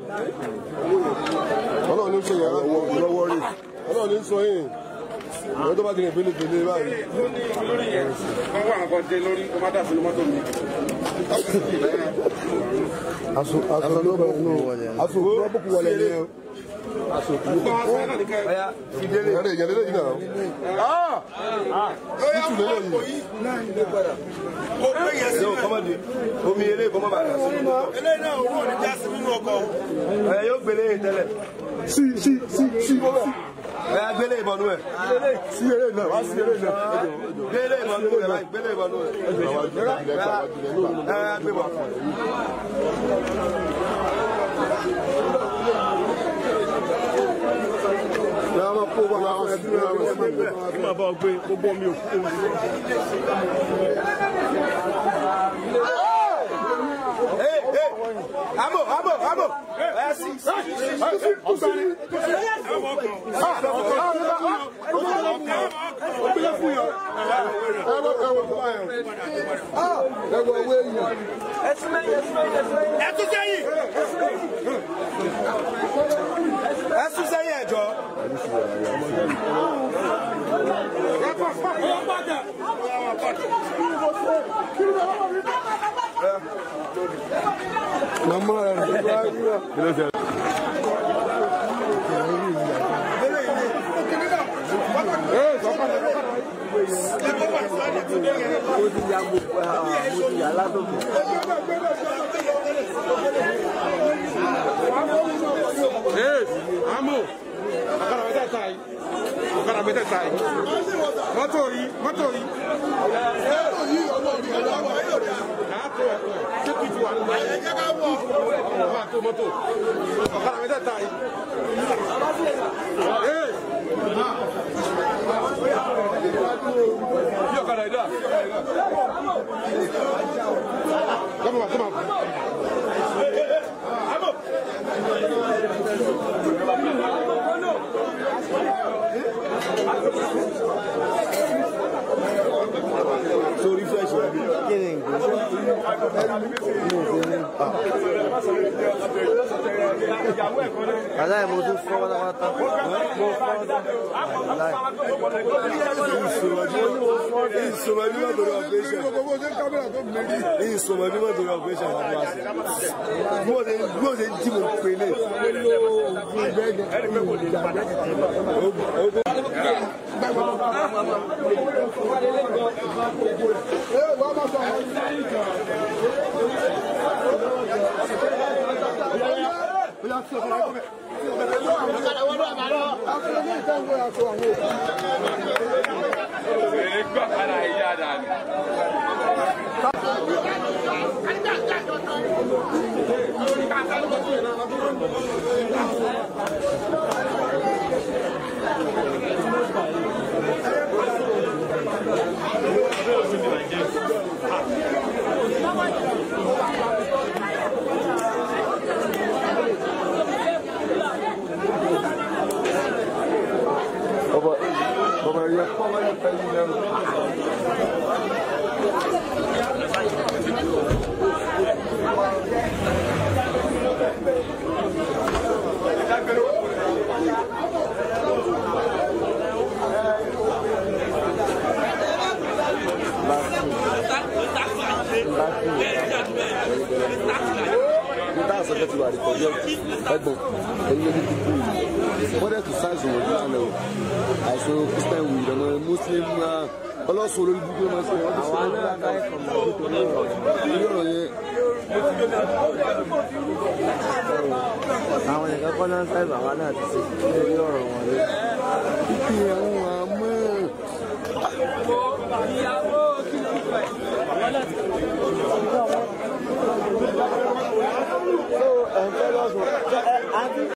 ọlọ́run ní sọ yẹn lọ́wọ́ rí ọlọ́run ní sọ yẹn ìwé tó bá ti rìn pélépélé báyìí. wọ́n wá nǹkan jẹ lórí kó má dà sínú mọ́tò mi. aṣọ aṣọ ló bẹ nù aṣọ òkú wọn bùkún wọlé ní o. aṣọ òkú ló bẹ ọ̀yà ìdílé ìyàrá ìyàrá lẹ́yìn náà. títù lélẹ́yìn. Mo gbé yẹn sí. kọ́mọ́dé omi eré kọ́mọ́ bàtà sí. Eléyìí náà owó ò ní já sí nínú ọkọ̀. ẹ yóò gbélé yìí tẹ́lẹ̀. sí sí sí sí. ẹ yà gbélé ìbọnú ẹ. sí eré náà wá sí eré náà. gbélé ìbọnú ẹ báyìí gbélé ìbọnú ẹ. ẹ yà gbé bọ̀. Yàrá máa kó wá àwọn ẹbí rẹ̀ wọ́n ẹbí rẹ̀. kí máa bá ọ gbé gbogbo omi òkú. Amo! Amo! Amo! Ẹ sí sí sí sí. Ẹ tún sẹ́yìn. mo ti ya mo mo ti ya látòkè. àmọ́ ọ̀kadà mẹ́tẹ̀ẹ̀ta yìí ọ̀kadà mẹ́tẹ̀ẹ̀ta yìí mọ́tò yìí mọ́tò yìí. mọ́tò yìí ọlọ́ọ̀dún ọ̀dọ́ àwọn ayọ̀dẹ̀. kàátó ẹ̀kọ́ tó kì í ti wà nínú ayé. ẹ̀jẹ̀ ká wọ̀ ọ̀kadà tó mọ́tò ọ̀kadà mẹ́tẹ̀ẹ̀ta yìí. Bí ọ̀kadà yìí dà. Come on, come on. sórí fẹ́ṣọ̀ ẹbí kí ni nǹkan mo fi ní. aláì mo tún fọ́ pátápátá mo fọ́ aláì. ìsọmọ ẹbí má torí operation ìsọmọ ẹbí má torí operation wà lọ́wọ́ sí bí wọ́n ṣe jí mo pè lè. Baba, baba ya baba ya tayi na. Nígbà àṣẹ ti wà rí kọjá ẹ̀gbọ́n ẹ̀yin ẹni dúdú yìí. Wọ́n dẹ̀ tún ṣáàṣì wọ̀nyí lánàá o. Àìsàn Christian wù ìdánwò Muslim náà ọlọ́sùn olórí búburú máa ń ṣe wọ́n ti ṣe wọ́n dáadáa ẹ̀kọ́ mọ́ nítorí ọ̀rọ̀ yẹn. àwọn nìkan kọ́ náà ń sáìbà wa náà ti ṣe lórí ọ̀rọ̀ wọn lé. Kíkì àwọn